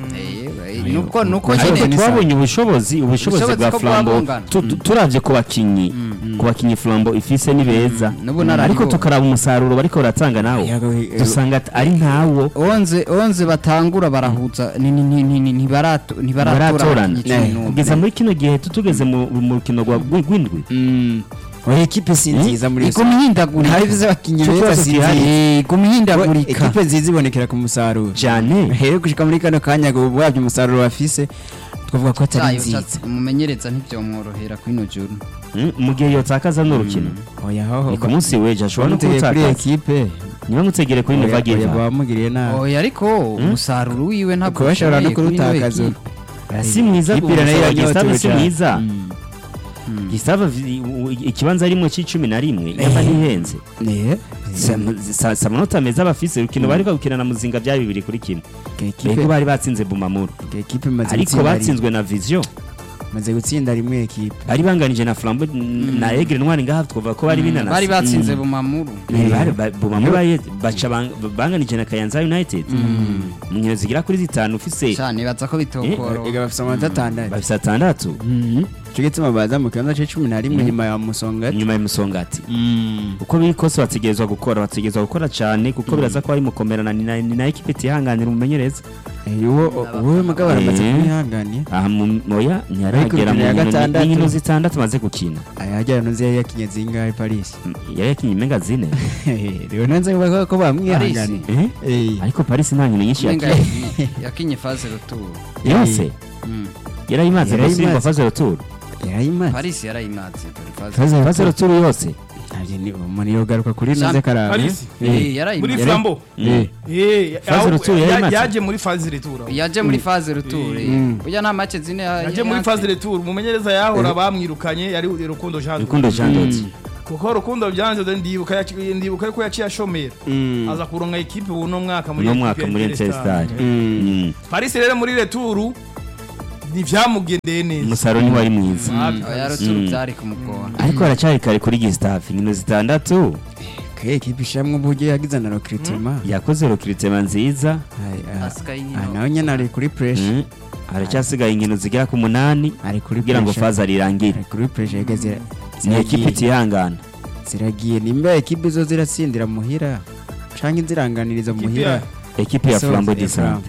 Eh, eh, nuko nuko ariko nyine twabonye ubushobozi ubushobozi Ubushobozi bwa ko flambo bwabungana. tu- tu- turavye ku bakinyi ku bakinyi flambo ifise ni beza n'ubu nararibonye. ariko tukaraba umusaruro bariko baratanga nawo Yego, eh, dusanga at- ari ntawo onze onze batangura barahuza ni- ni- ni- ni- ni- ntibarato- ntibaratora baratorana abakinnyi cumi Eh, n'umwe. kugeza muri kino gihe tutugeze mu mu rukino rwa rw- rw'indwi Mm. oya ekipe si nziza muri iguma ihindagurika hari izo abakinnyi Cyo beza kibazo si gihari. nziza Eh, iguma ihindagurika ekipe nziza ibonekera ku musaruro cyane rero gushika muri kano kanya ngo wabyo umusaruro bafise twavuga ko atari Cyayo nziza cyatsi- umumenyereza ntibyomworohera kuri ino joro Mm, mu gihe yotakaza n'urukino oya hoho ni ku munsi w'ejo ashobora no bamutegeye kuri kurutakaza ekipe niba mutegere kuri oya neva oya, giva bamugiriye nabi oya ariko umusaruro wiwe ntabwo kuba bashobora no ushoboye kuri ino kurutakaza ekipe. si mwiza Ikipe nayo gusa yanyotewe Gustave si cyane. mwiza Mm. Gustave vi- u- ikibanza arimo c'icumi na rimwe yaba ntihenze Eh, Sa- sa- sa amanota meza bafise urukino bari gukina na muzinga byari bibiri kuri kimwe ekipe bego bari batsinze bumamuru ekipe imaze ariko gutsinda rimwe. batsinzwe na vision maze gutsinda rimwe ekipe bari banganije na flambo na egre ntwari ngaha twavuga ko bari binanasi bari batsinze bumamuru Eh, bari- ba- bumamuru baye- baca bang- banganije na kayanza united mu nkino zigera kuri zitanu ufise cyane nibaza ko bitokoro ega bafite amanota atandatu bafise atandatu cyo gituma baza mu kibanza c'icumi na rimwe nyuma ya musongati nyuma y'umusongati uko biri kose bategerezwa gukora bategerezwa gukora cyane kuko biraza ko bari mukomerana ni na- ni na ekipe itihanganira umumenyereza Eh, uwo wowe mugabo aramaze Eh. kumwihanganiye aha mu moya ntiharagera Ariko mu ya nkino- gatandatu. ni nkino zitandatu amaze gukina ayajyana nuzi yari yakinye zingahe paris Mm, yari yakinye imenga zine rero nanze kuvuga ko bamwihanganiye Eh? Eh. ariko paris nta nkino nyinshi Nenga yakinye yakinye faze ruturo yose yarayimaze Yarayimaze. gusimba faze retour yarayimaze paris yarayimatse dore faze faze retour yose ntabyo ni umuntu yogaruka kuri Sam- naze karame Paris? Eh, muri yarayimatse flambo Eh. Eh, Faze aho- retour ya- yarayimatse. yaje muri faze retour yaje muri faze ruturo Mm. burya nta make zine ya- yaje muri ya- faze retour umumenyereza yahora bamwirukanye yari rukundo jean rukundo jean dodi kuko rukundo jean dodi ndibuka yaci- ndibuka yuko yaciye ashomera Mm. aza kuronka ekipe uno mwaka muri uno ekipe mwaka ya muri Interstar. interstar Mm. paris rero muri retour ntivyamugendeye neza umusaruro ntiwari mwiza Mabi. oya ruturo byari kumugora ariko haracyari kare kuri gustave inkino zitandatu ke ekipe ishamwe uburyo yagize na recruitment yakoze rokiritema nziza Ay, ah, Asigaye ah, inkino. nawe nyine ari kuri pressure Mm. haracyasigaye inkino zigera ku munani ari kuri kugira ngo pressure. faza rirangire ari kuri pressure yega zira ni ekipe ziragiye itihangana ziragiye nimba ekipe zo ziratsindira muhira canke inziranganiriza Ekipe muhira ya- ekipe ya So, flambo ya disante Flambeau.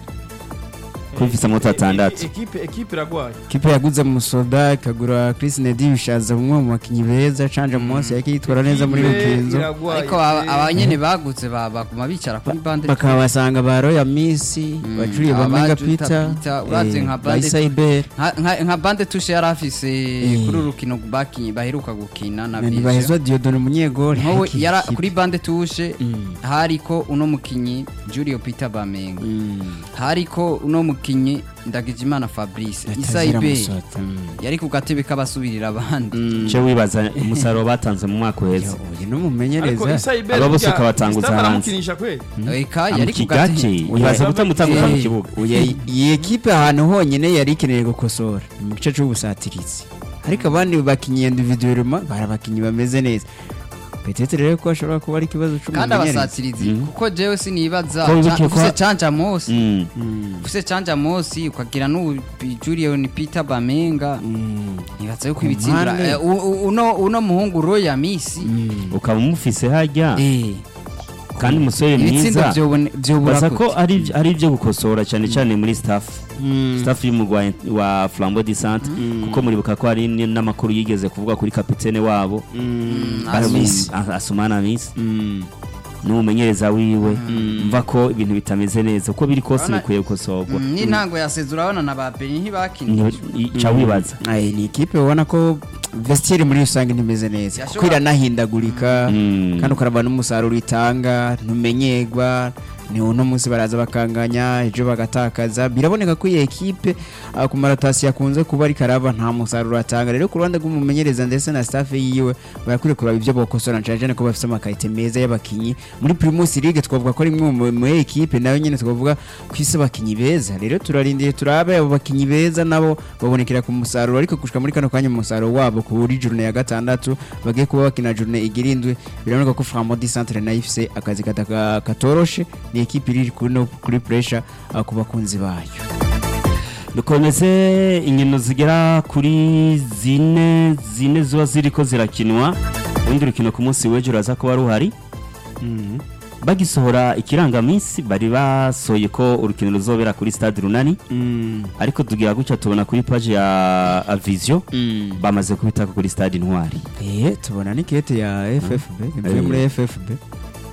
kuko ifise amota atandatu ekipe ekipe iragwaye ekipe yaguze musoda ikagura Chris Nedi bishaza umwe mu bakinyi beza canje munsi yake yitwara neza muri Ekipe rukinzo iragwaye. ariko aba- aba nyene bagutse ba- baguma bicara kuri bande bakabasanga ba Royal Misi Mm, bacuriye ba aba Mega Juta Peter Peter, uravye nka ba Bandit- Isaiber Nka- nka nka bande tushe yari afise Eh. kuri uru rukino bakinyi baheruka gukina na ntibahezwa Vision Diodone umunyegori nkowe Haki yara ekipe. kuri bande tushe Mm. hariko uno mukinyi Julio Peter Bamenga Mm. hariko uno mukinyi Ndagijimana Fabrice Batazira Isaibe Musota, mm. yari ku gatebe k'abasubirira abandi Mm. cyo wibaza umusaruro batanze mu mwaka uheze Yo, uyu ariko n'umumenyereza Isaiber Aba bose burya ukabatanguza Gustave hanze. aramukinisha kweli eka yari ku amukigake gatebe wibaza kutamutanguza mu Eh, kibuga oya, iyi ekipe ahantu honyine yari ikeneye gukosora ni mu gice cy'ubusatirizi ariko abandi bakinnyi individuellement bari abakinnyi bameze neza petete rero ko ashobora kuba ari ikibazo kandi cy'umumenyereza abasatirizi Mm. kuko jewe sinibaza Ko wibuke ko- ufise canja mosi Mm. Mm, ufise canja mosi ukagira n'ubu Julian Peter Bamenga mm, nibaza yuko Ku ibitsindura mpande. eh, u- u- uno uno muhungu Roya Misi mm. ukaba umufise hajya eh kandi umusore ibitsindo mwiza vyobone- vyobura baza ko gute? ari ari ibyo gukosora cyane cyane muri staff Mm. staff y'umugwa wa Flambeau du Centre Mm. kuko muribuka ko hari n- n'amakuru yigeze kuvuga kuri kapitene wabo Mm, Baramu- Amis. A- Asumana Miss Mm, n'umumenyereza wiwe mva ko ibintu bitameze neza uko biri kose Urabona- bikwiye gukosorwa Mm, n'intango yaseze urabona na ba Benin ntibakinishije ca wibaza Ay, ni ikipe ubona ko vestiaire muri rusange ntimeze neza kuko Yashobora- iranahindagurika Mm. kandi ukaraba n'umusaruro itanga ntumenyerwa ni uno munsi baraza bakanganya ejo bagatakaza biraboneka ko iyi ekipe ah, ku maratasi yakunze kuba ari karaba nta musaruro atanga rero ku ruhande rw'umumenyereza ndetse na staff yiwe barakwiye kuraba ibyo bokosora cyane cyane ko bafite amakarite meza y'abakinyi muri Primus League twavuga ko ari imwe mu- mu ekipe nayo nyine twavuga ko isi abakinyi beza rero turarindiye turabe abo bakinyi beza nabo babonekera ku musaruro ariko gushika muri kano kanya umusaruro wabo kuri journée ya gatandatu bagiye kuba bakina journée igira indwi biraboneka ko Flambeau du Centre nayo ifise akazi kataka- katoroshe ni ekipe iri kuri no- kuri pressure ah, ku bakunzi bayo dukomeze inkino zigera kuri zine zine ziba ziriko zirakinwa urundi rukino ku munsi w'ejo uraza kuba ruhari bagisohora ikirangaminsi bari basohoye ko urukino ruzobera kuri stade runani ariko tugira gutya tubona kuri page ya Avision bamaze kubitaka kuri stade intwari Eh, tubona ni kete ya FFB ivuye Eh. muri FFB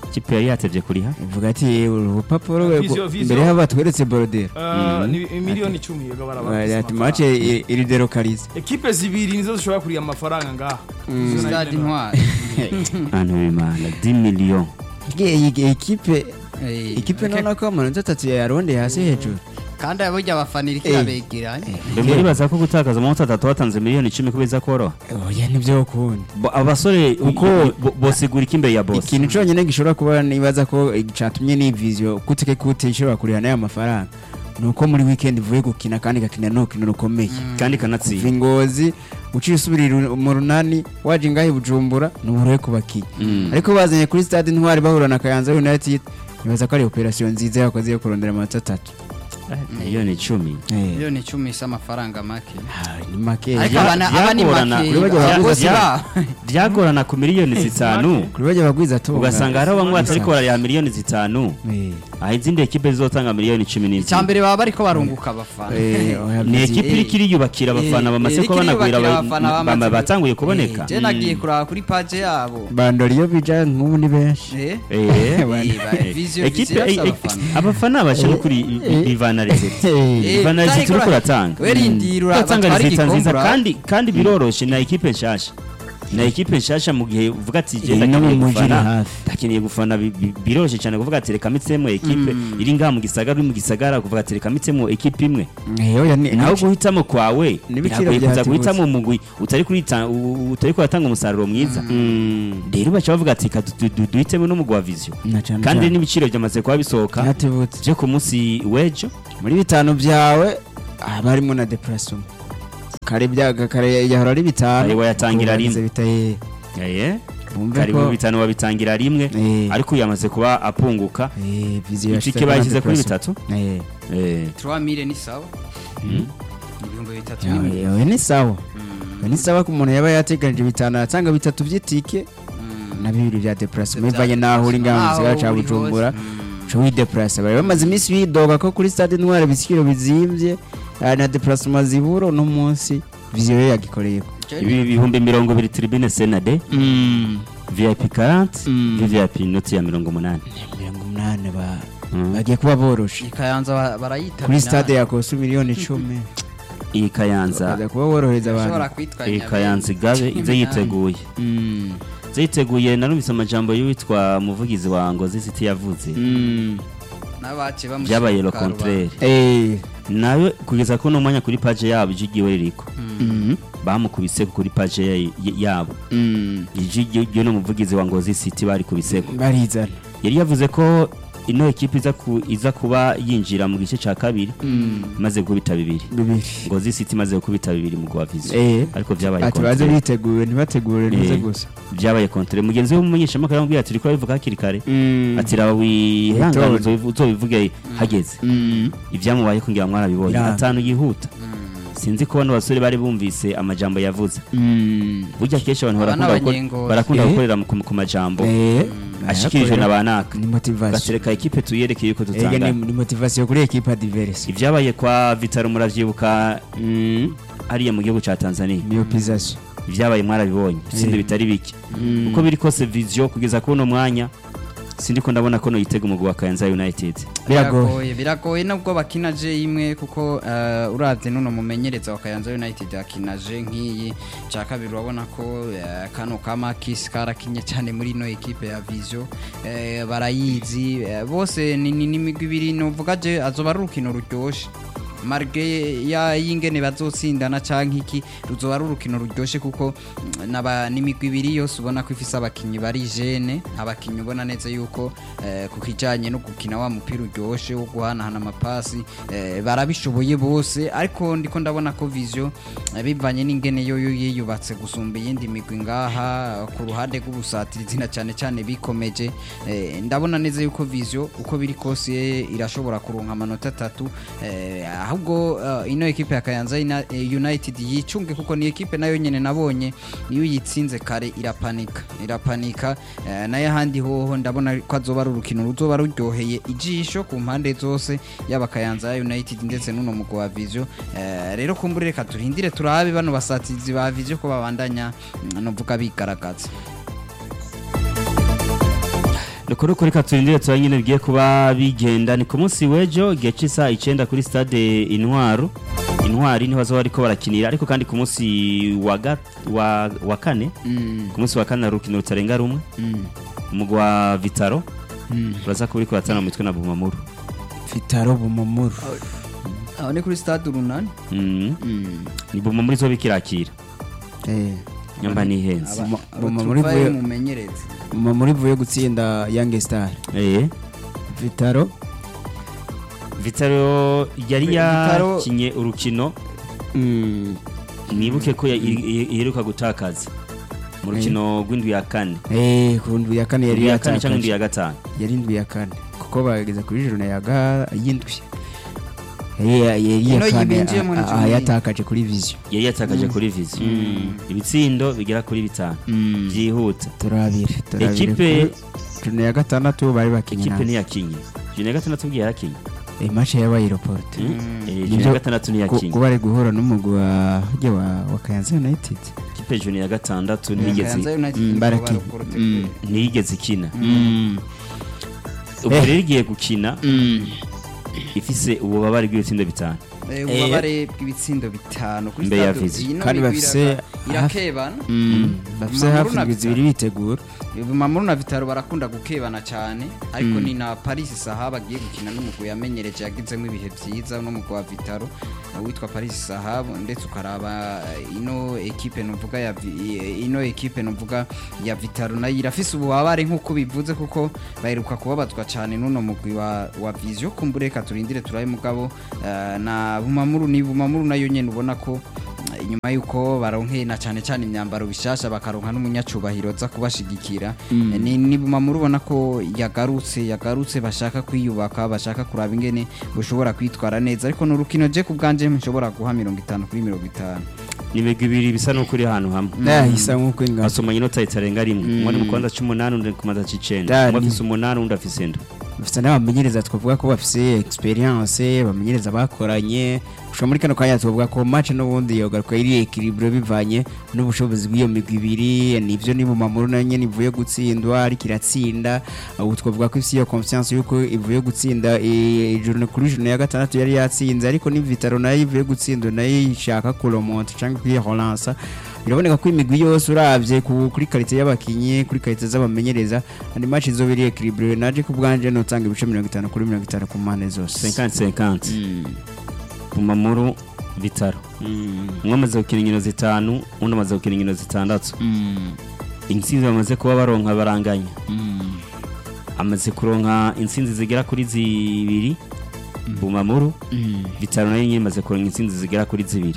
ikipe yari yatevye kuriha ivuga ati urupapuro we Visio, visio. mbere y'aho batweretse borodero Uh, ni miliyoni icumi yego barabafise ati amafaranga. mace iri delokalize ekipe zibiri nizo zishobora kuriya amafaranga ngaha Izo nayo stade nyene intwari ahantu bimana 10 millions iyi ekipe Eh, ikipe okay. nona ko amanota atatu yarondeye hasi hejuru kandi burya abafana iriko Eh. irabegera mbe muribaza ko gutakaza amanota atatu watanze miliyoni icumi ko biza koroha oya nibyo ukundi Bo- abasore uko bosigura iki imbere ya boss ikintu cyonyine gishobora kuba nibaza ko cyatumye n'iyi viziyo kutike kute ishobora kuriha n'aya mafaranga ni uko muri weekend ivuye gukina kandi igakina n'urukino rukomeye kandi kuva kanatsinda ingozi uciye usubirira mu runani waje ngaho i bujumbura ni uburohe ku bakinnyi ariko bazanye kuri stade intwari bahura na kayanza united nibaza ko ari operasiyo nziza yakoze yo kurondera amanota atatu miliyoni icumi miliyoni icumi si amafaranga make Ah, ni make ariko Bya- abana aba ni byagorana. make Kuri bajya abakozi bya- babo byagorana ku miliyoni zitanu kuri bajya bagwiza tunga ugasanga hariho bamwe batariko barariha miliyoni zitanu Eh, aho izindi ekipe zizotanga miliyoni cumi icya n'izindi mbere baba bariko barunguka abafana eh, oya, ni byiza. ekipe iriko iriyubakira abafana bamaze ko banagwira ba- ba- batanguye kuboneka je nagiye kuraba kuri page yabo bandora iyo bija nk'ubu ni benshi Eh, Eh, eh, ba- Visio- ekipe Visio eh, yose eh, abafana. abafana bashaka kuri ivana rezeti Eh, ivana utari rezeti uriko kura- uratanga we rindira ura- uratanga batware rezita nziza igikombe, kandi kandi biroroshe na ekipe nshasha na ekipe nshasha mu gihe uvuga ati Eh, genda no mu ndakeneye mujyi ni gufana hafi. ndakeneye gufana bi- bi- biroroshe cyane kuvuga ati reka mitsemo ekipe iri ngaha mu gisagara uri mu gisagara kuvuga ati reka mitsemo ekipe imwe eh, oya, ni- naho ni- guhitamo kwawe N'ibiciro biragoye kuza byahatibutse. guhitamo umugwi utari kurita- u- utari kuratanga umusaruro mwiza rero baca bavuga ati reka du- du- duhitemo n'umugwi wa viziyo na cane kandi cane. n'ibiciro byamaze kuba bisohoka Byatibutse. byo ku munsi w'ejo muri bitanu byawe haba harimo na depression kare byaga kare yahora ari bitanu Kare wayatangira Ubu bagize rimwe. bita eh, Eh, bumve kari ko mu bitanu babitangira rimwe Eh. ariko yamaze kuba apunguka eh, viziyo itike yashyize bayishyize kuri depression. bitatu Eh, Eh, 3000 ni sawa ibihumbi bitatu yawe- n'ibindi. yawe ni sawa Yawe ni sawa ku muntu yaba yateganije bitanu atanga bitatu by'itike na bibiri bya depression Bya bivanye n'aho uri ngaho mu Aho gisagara cya uri bujumbura hose. Mm. uca widepressa bari bamaze iminsi bidoga ko kuri stade intwari ibiciro bizimbye eh, na deplacement zibura uno munsi viziyo yo yagikoreyeko ibi bihumbi mirongo ibiri tribune senade vip 40 Mm. vvip inoti ya mirongo umunani mirongo umunani ba Mm. bagiye kuba boroshe ikayanza ba- barayita kuri stade yakosa miliyoni icumi iyi kayanza baza kuba borohereza ashobora abantu kwitwa iyi Nyabenda. kayanza igabe ize yiteguye Mm, ize yiteguye narumvise amajambo y'uwitwa umuvugizi wa ngozi city yavuze mm. n'abace bamushyira byabaye ku lo karubanda. contraire Eh, nawe kugeza ko no mwanya kuri page yabo ijigiwe ririko mm, bamukubise kuri page ya- y- yabo mm. ijigi ryo n'umuvugizi wa ngozi city bari kubiseko barizana yari yavuze ko ino ekipe iza, ku, iza kuba yinjira mu gice cya kabiri maze gukubita bibiri bibiri ngozi city imaze gukubita bibiri mu gwa viziyo Eh, ariko byabaye ati baze contraire. biteguye ntibategure ntuze Eh. gusa byabaye kontre mugenzi we w'umumenyeshamakuru aramubwira ati rikora bivuga hakiri kare Mm. ati raba wihangane Witonde. uzobivu- uzobivuge hageze Mm. ibyamubaye kugira ngo mwarabibonye Biranga. atanu yihuta sinzi ko bano basore bari bumvise amajambo yavuze Mm. burya kenshi abantu Aba barakunda gukora- n'abanyengozi. barakunda Eh. gukorera mu- ku ku majambo Eh, ashikirijwe na banaka ni motivation gatereka ekipe tuyereke yuko Ega tutangana ni ni motivation kuri equipe adverse ibyabaye kwa vitaro muravyibuka Mm. hariya mu gihugu ca tanzania myopization ibyabaye mwarabibonye sindi Eh. bitari bike uko biri kose viziyo kugeza kuno mwanya sindi ko ndabona ko noyitega umugwi wa kayanza united biragoye biragoye biragoye nubwo bakina je imwe kuko uh, uravye nuno mumenyereza wa Kayanza United akina je nk'iyi cya kabiri urabona ko uh, kano kama kisi karakinye cyane muri ino equipe ya Vision uh, barayizi uh, bose ni ni- ni imigwi ibiri novuga je azoba ari urukino ruryoshe marge ya yingene bazotsindana canke iki ruzoba ari urukino ruryoshe kuko mm, naba n'imigwi ibiri yose ubona ko ifise abakinyi bari jene abakinyi ubona neza yuko eh, ku kijanye no gukina wa mupira uryoshe wo guhanahana amapasi eh, barabishoboye bose ariko ndiko ndabona ko vision eh, bivanye n'ingene yo yo yiyubatse gusumba iyindi migwi ngaha ku ruhande rw'ubusatirizi na cyane cyane bikomeje eh, ndabona neza yuko vision uko biri kose irashobora kuronka amanota atatu eh, ahubwo eh, ino ekipe ya Kayanza Ina- eh, United yicunge kuko ni ekipe nayo nyene nabonye iyo uyitsinze kare irapanika irapanika eh, nayo ahandi hoho ndabona ko azoba ari urukino ruzoba ruryoheye ijisho ku mpande zose yaba Kayanza United ndetse n'uno mugwi wa Vision eh, rero kumbure reka turindire turabe bano basatizi ba Vision ko babandanya mm, novuga bigaragaza Dukore kuri katurindire tuba nyine bigiye kuba bigenda ni ku munsi w'ejo igihe cy'isaha icyenda kuri stade intwaro intwari niho bazoba bariko barakinira ariko kandi ku munsi wa, ga- wa, wa kane Mm, ku munsi wa kane hari urukino rutarenga rumwe mm, umugwi wa vitaro mm. baza kuba bariko baratana mu mitwe na bumamuru Vitaro Bumamuru aho ni kuri stade urunani mm. Mm. ni bumamuru izoba ikirakira eh nyamba nihenze Aba- Mu- abo mu- muri tuvayo vuye- mumenyereze Bumamuru ivuye gutsinda Young Star eh Vitaro vitaro yari Vitaro- yakinye urukino mm, nibuke ko ya- i- i- iheruka gutakaza mu rukino rw'indwi ya kane eh ku ndwi ya kane yari indwi ya kane cyangwa indwi yatakaje ya gatanu yari indwi ya kane kuko bageze kuri joro ya ga y'indwi yari yari Ino iya kane yibinjiyemo ni a- cumi a- n'imwe. yatakaje kuri vision yari yatakaje kuri vizi ibitsindo bigera kuri bitanu byihuta turabire turabire Ekipe- kuri joro ya gatandatu bari bakinye ikipe na ntiyakinye juni ya gatandatu bwiye yarakinye eh match yabaye aeroport Eh, juni Nibyo- ya gatandatu Ku- ntiyakinye kuba ari guhura n'umugwi wa hajya wa wa Kayanza United ikipe juni ya gatandatu Kayanza ntiyigeze United Mm, nibo baraki- barokorote mm. kure. ntiyigeze ikina ubwo Eh. rero igiye gukina ifise ububabare bw'ibitsindo bitanu Eh, ububabare bw'ibitsindo bitanu kuri Mbe ya stade Vizi. iyi no Kandi migwi bafise iraga- hafi- irakebana bafise Mamuru hafi na indwi Vitaro. zibiri bitegura Mamuru na Vitaro barakunda gukebana cyane ariko ni na Paris Sahaba agiye gukina n'umugwi yamenyereje yagizemo ibihe byiza n'umugwi wa Vitaro eh, witwa Paris Sahaba ndetse ukaraba eh, ino ekipe nuvuga ya Vi- eh, ino ekipe nuvuga ya Vitaro nayo irafise ububabare nk'uko bivuze kuko baheruka kubabazwa cyane n'uno mugwi wa, wa Vision kumbureka turindire turabe mugabo eh, na Bumamuru ni Bumamuru nayo nyene ubona ko eh, inyuma yuko baronkeye na cyane cyane imyambaro bishasha bakaronka n'umunyacubahiro za kubashigikira Eh, ni ni Bumamuru ubona ko yagarutse yagarutse bashaka kwiyubaka bashaka kuraba ingene bushobora kwitwara neza ariko ni urukino je ku bwanje nshobora guha mirongo itanu kuri mirongo itanu ni imigwi ibiri bisa n'ukuri ahantu hamwe eh isa nk'uko ingana basoma inota itarenga rimwe umwe ni mu kibanza c'umunani undi ku kibanza c'icenda Dani. umwe afise umunani undi afise indwi bafite n'abamenyereza twavuga ko bafise experience bamenyereza bakoranye gushika muri kano kanya twavuga ko match n'ubundi yogaruka iri equilibre bivanye n'ubushobozi bw'iyo migwi ibiri nivyo ni Bumamuru na nyene ivuye gutsindwa ariko iratsinda ubu twavuga ko ifise iyo confiance yuko ivuye gutsinda eh, ijoro kuri joro ya gatandatu yari yatsinze ariko ni Vitaro nayo ivuye gutsindwa nayo ishaka kuromonta cyangwa kuyiholansa biraboneka ko imigwi yose uravye ku- kuri karite y'abakinyi kuri karite z'abamenyereza andi match izoba iri equilibre naje ku bwanje notanga ibice 50 kuri 50 ku mpande zose 50-50 bumamuru vitaro umwe amaze gukina inkino zitanu undi amaze gukina inkino zitandatu intsinzi bamaze kuba baronka baranganya amaze kuronka intsinzi zigera kuri zibiri bumamuru vitaro nayo nyine imaze kuronka intsinzi zigera kuri zibiri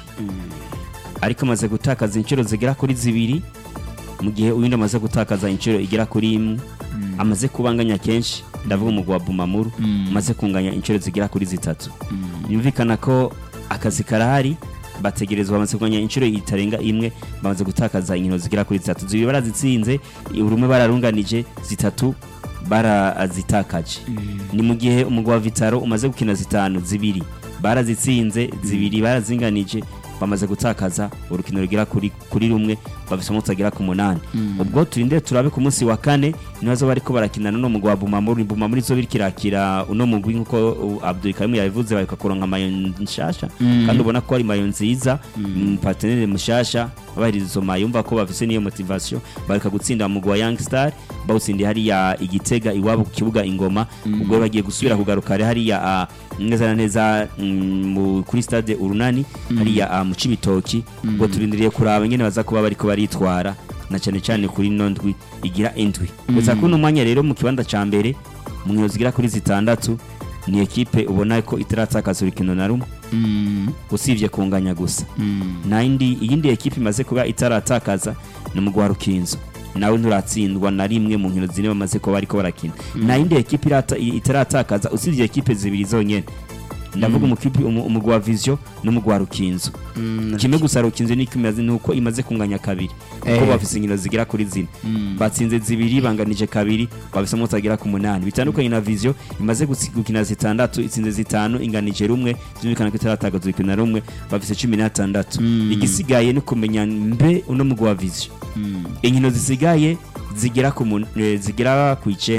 ariko amaze gutakaza inshuro zigera kuri zibiri mu gihe uwundi amaze gutakaza inshuro igera kuri imwe amaze kubanganya kenshi ndavuga umugwa wa bumamuru amaze kunganya inshuro zigera kuri zitatu yumvikana ko akazi karahari bategerezwa bamaze kunganya inshuro itarenga imwe bamaze gutakaza inkino zigera kuri zitatu zibiri barazitsinze urumwe bararunganije zitatu barazitakaje ni mu gihe umugwa wa vitaro umaze gukina zitanu zibiri barazitsinze zibiri barazinganije bamaze gutakaza urukino rugera kuri kuri rumwe bafise umunsi agera ku munani ubwo turinde turabe ku munsi wa kane nibazo bariko barakinana no mugwa Bumamuru Bumamuru izo birkirakira uno mugwi nkuko uh, Abdul Karim yabivuze bareka kuronka mayo nshasha kandi ubona ko ari mayo nziza mm. partenaire mushasha abahiriza izo mayo umva ko bafise niyo motivation bareka gutsinda mu wa Young Star bawutsindiye hariya igitega iwabo ku kibuga ingoma ubwo bagiye gusubira kugaruka hariya uh, neza na neza mm, mu- kuri stade urunani hariya uh, mu cibitoki ubwo turindiriye kuraba nyene baza kuba bariko baritwara na cyane cyane kuri ino ndwi igira indwi gusa kuno mwanya rero mu kibanza ca mbere mu nkino zigera kuri zitandatu ni ekipe ubona ko itaratakaza urukino na rumwe usibye kunganya gusa nta yindi iyindi ekipe imaze kuba itaratakaza ni umugwa rukinzo nawe nturatsindwa na rimwe mu nkino zine bamaze kuba bariko barakina nta yindi ekipe irata- itaratakaza usibye ekipe zibiri zonyene ndavuga umukipe umu- umugwi wa vision n'umugwi wa rukinzo kimwe gusa rukinzo niko imaze nuko imaze kunganya kabiri kuko Eh. bafise inkino zigera kuri zine batsinze zibiri banganije kabiri bafise umunsi agera ku munani bitandukanye na vision imaze gutsi- gukina zitandatu itsinze zitanu inganije rumwe zumvikana ko itaratagaza urukino na rumwe bafise cumi n'atandatu igisigaye ni kumenya mbe uno mugwi wa vision inkino zisigaye zigera ku mun- eh, zigera ku icenda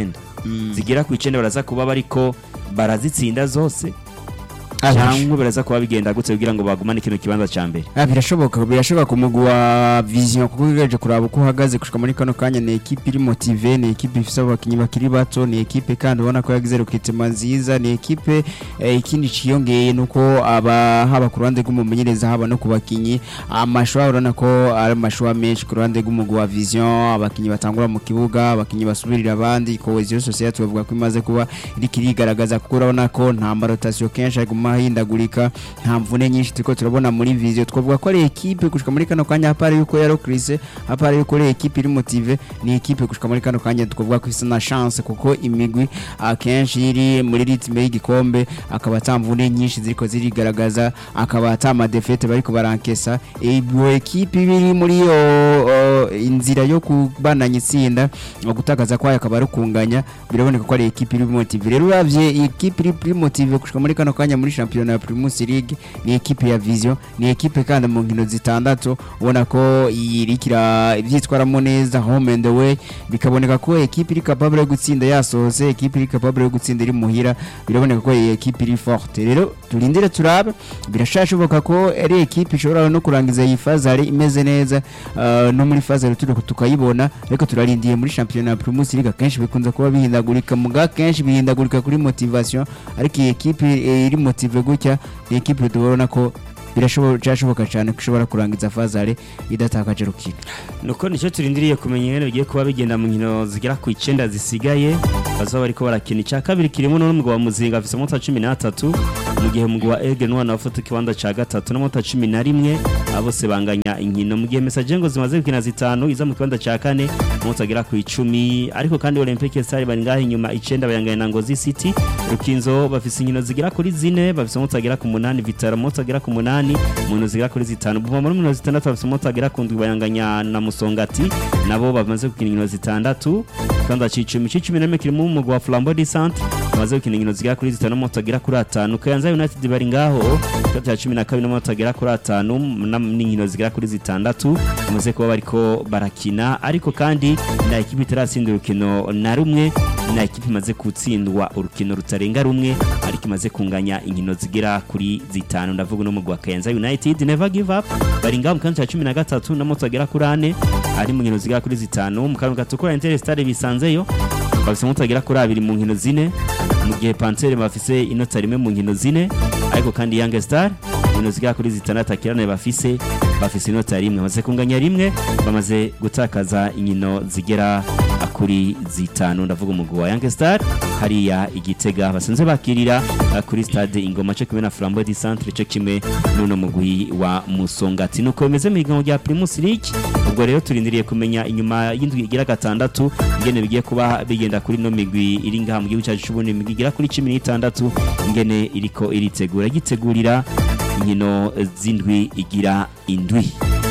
zigera ku icenda baraza kuba bariko barazitsinda zose Ah, cyangwa baraza kuba bigenda gutse kugira ngo bagumane kino kibanza ca mbere Ah, birashoboka birashoboka ku mugwi wa vision kuko ugereje kuraba uko uhagaze gushika muri kano kanya ni ekipe iri motive ni ekipe ifise abakinyi bakiri bato ni ekipe kandi ubona ko yagize rukitima nziza ni ekipe eh, ikindi ciyongeye nuko aba haba ku ruhande rw'umumenyereza haba no ku bakinyi amashwa urabona ko ari amashwa menshi ku ruhande rw'umugwi wa vision abakinyi batangura mu kibuga abakinyi basubirira abandi cohesion society bavuga ko imaze kuba iriko irigaragaza kuko urabona ko nta marotasiyo kenshi aguma ahindagurika nta mvune nyinshi turiko turabona muri vision twavuga ko ari ekipe gushika muri kano kanya hapari yuko yarokrise hapari yuko ari ekipe iri motive ni ekipe gushika muri kano kanya twavuga ko isa na chance kuko imigwi akenshi iri muri ritme y'igikombe akaba ata mvune nyinshi ziriko zirigaragaza akaba ata amadefete bariko barankesa iyo ekipe biri muri iyo o, inzira yo kubandanya itsinda gutakaza kwayo akaba ari ukunganya biraboneka ko ari ekipe iri motive rero uravye ekipe iri iri motive gushika muri kano kanya muri shampiyona ya Primus League ni ekipe ya Vision ni ekipe kandi mu nkino zitandatu ubona ko irikira ivyitwaramo neza home and away bikaboneka ko ekipe iri capable yo gutsinda yasohotse ekipe iri capable yo gutsinda iri muhira biraboneka ko iyi ekipe iri forte rero turindire turabe birashashoboka ko ari ekipe ishobora no kurangiza iyi fazari imeze neza uh, no muri fazari turi tukayibona ariko turarindiye muri shampiyona ya Primus League akenshi bikunze kuba bihindagurika muga kenshi bihindagurika kuri motivation ariko iyi ekipe eh, iri motive gutya ni ekipe tubona ko birashoboka cyashoboka cyane ko ishobora kurangiza fazare idatakaje rukino nuko nicyo turindiriye kumenya ingene bigiye kuba bigenda mu nkino zigera ku icenda zisigaye bazaba bariko barakina icya kabiri kirimo n'umugwi wa muzinga afise amanota cumi n'atatu mu gihe umugwi wa ege n'uwana bafata ikibanza ca gatatu n'amanota cumi na rimwe abo bose banganya inkino mu gihe mesaje ngo zimaze gukina zitanu iza mu kibanza ca kane amanota agera ku icumi ariko kandi olympique star bari ngaho inyuma icenda bayanganya na ngozi city rukinzo bafise inkino zigera kuri zine bafise amanota agera ku munani vitaro amanota agera ku munani mu nkino zigera kuri zitanu buva muri mirongo zitandatu bafise amanota agera ku ndwi bayanganya na musongati nabo bamaze gukina inkino zitandatu ikibanza c'icumi c'icumi na rimwe kirimo umugwi wa flambeau du centre bamaze gukina inkino zigera kuri zitanu n'amanota agera kuri atanu kayanza united bari ngaho ikibanza ca cumi na kabiri n'amanota agera kuri atanu na- n'inkino zigera kuri zitandatu bamaze kuba bariko barakina ariko kandi na ekipi itaratsinda urukino na rumwe na ekipi imaze gutsindwa urukino rutarenga rumwe ariko imaze kunganya inkino zigera kuri zitanu ndavuga uno mugwi wa kayanza united never give up bari ngaho mu kibanza ca cumi na gatatu n'amanota agera kuri ane ari mu nkino zigera kuri zitanu mu kantu gatukura inter stade bisanzeyo bafise amanota agera kuri abiri mu nkino zine mu gihe pansere bafise inota rimwe mu nkino zine ariko kandi young star inkino zigera kuri zitandatu akirane bafise bafise inota rimwe bamaze kunganya rimwe bamaze gutakaza inkino zigera kuri zitanu ndavuga umugwi wa young star hariya igitega basanzwe bakirira uh, kuri stade ingoma cyo kimwe na flambeau du centre cyo kimwe n'uno mugwi wa musongati nuko bimeze mu higanwa rya primus league ubwo rero turindiriye kumenya inyuma y'indwi igira gatandatu ingene bigiye kuba bigenda kuri no migwi iri ngaha mu gihugu cyacu c'uburundi imigwi igera kuri cumi n'itandatu ingene iriko iritegura gitegurira inkino z'indwi igira indwi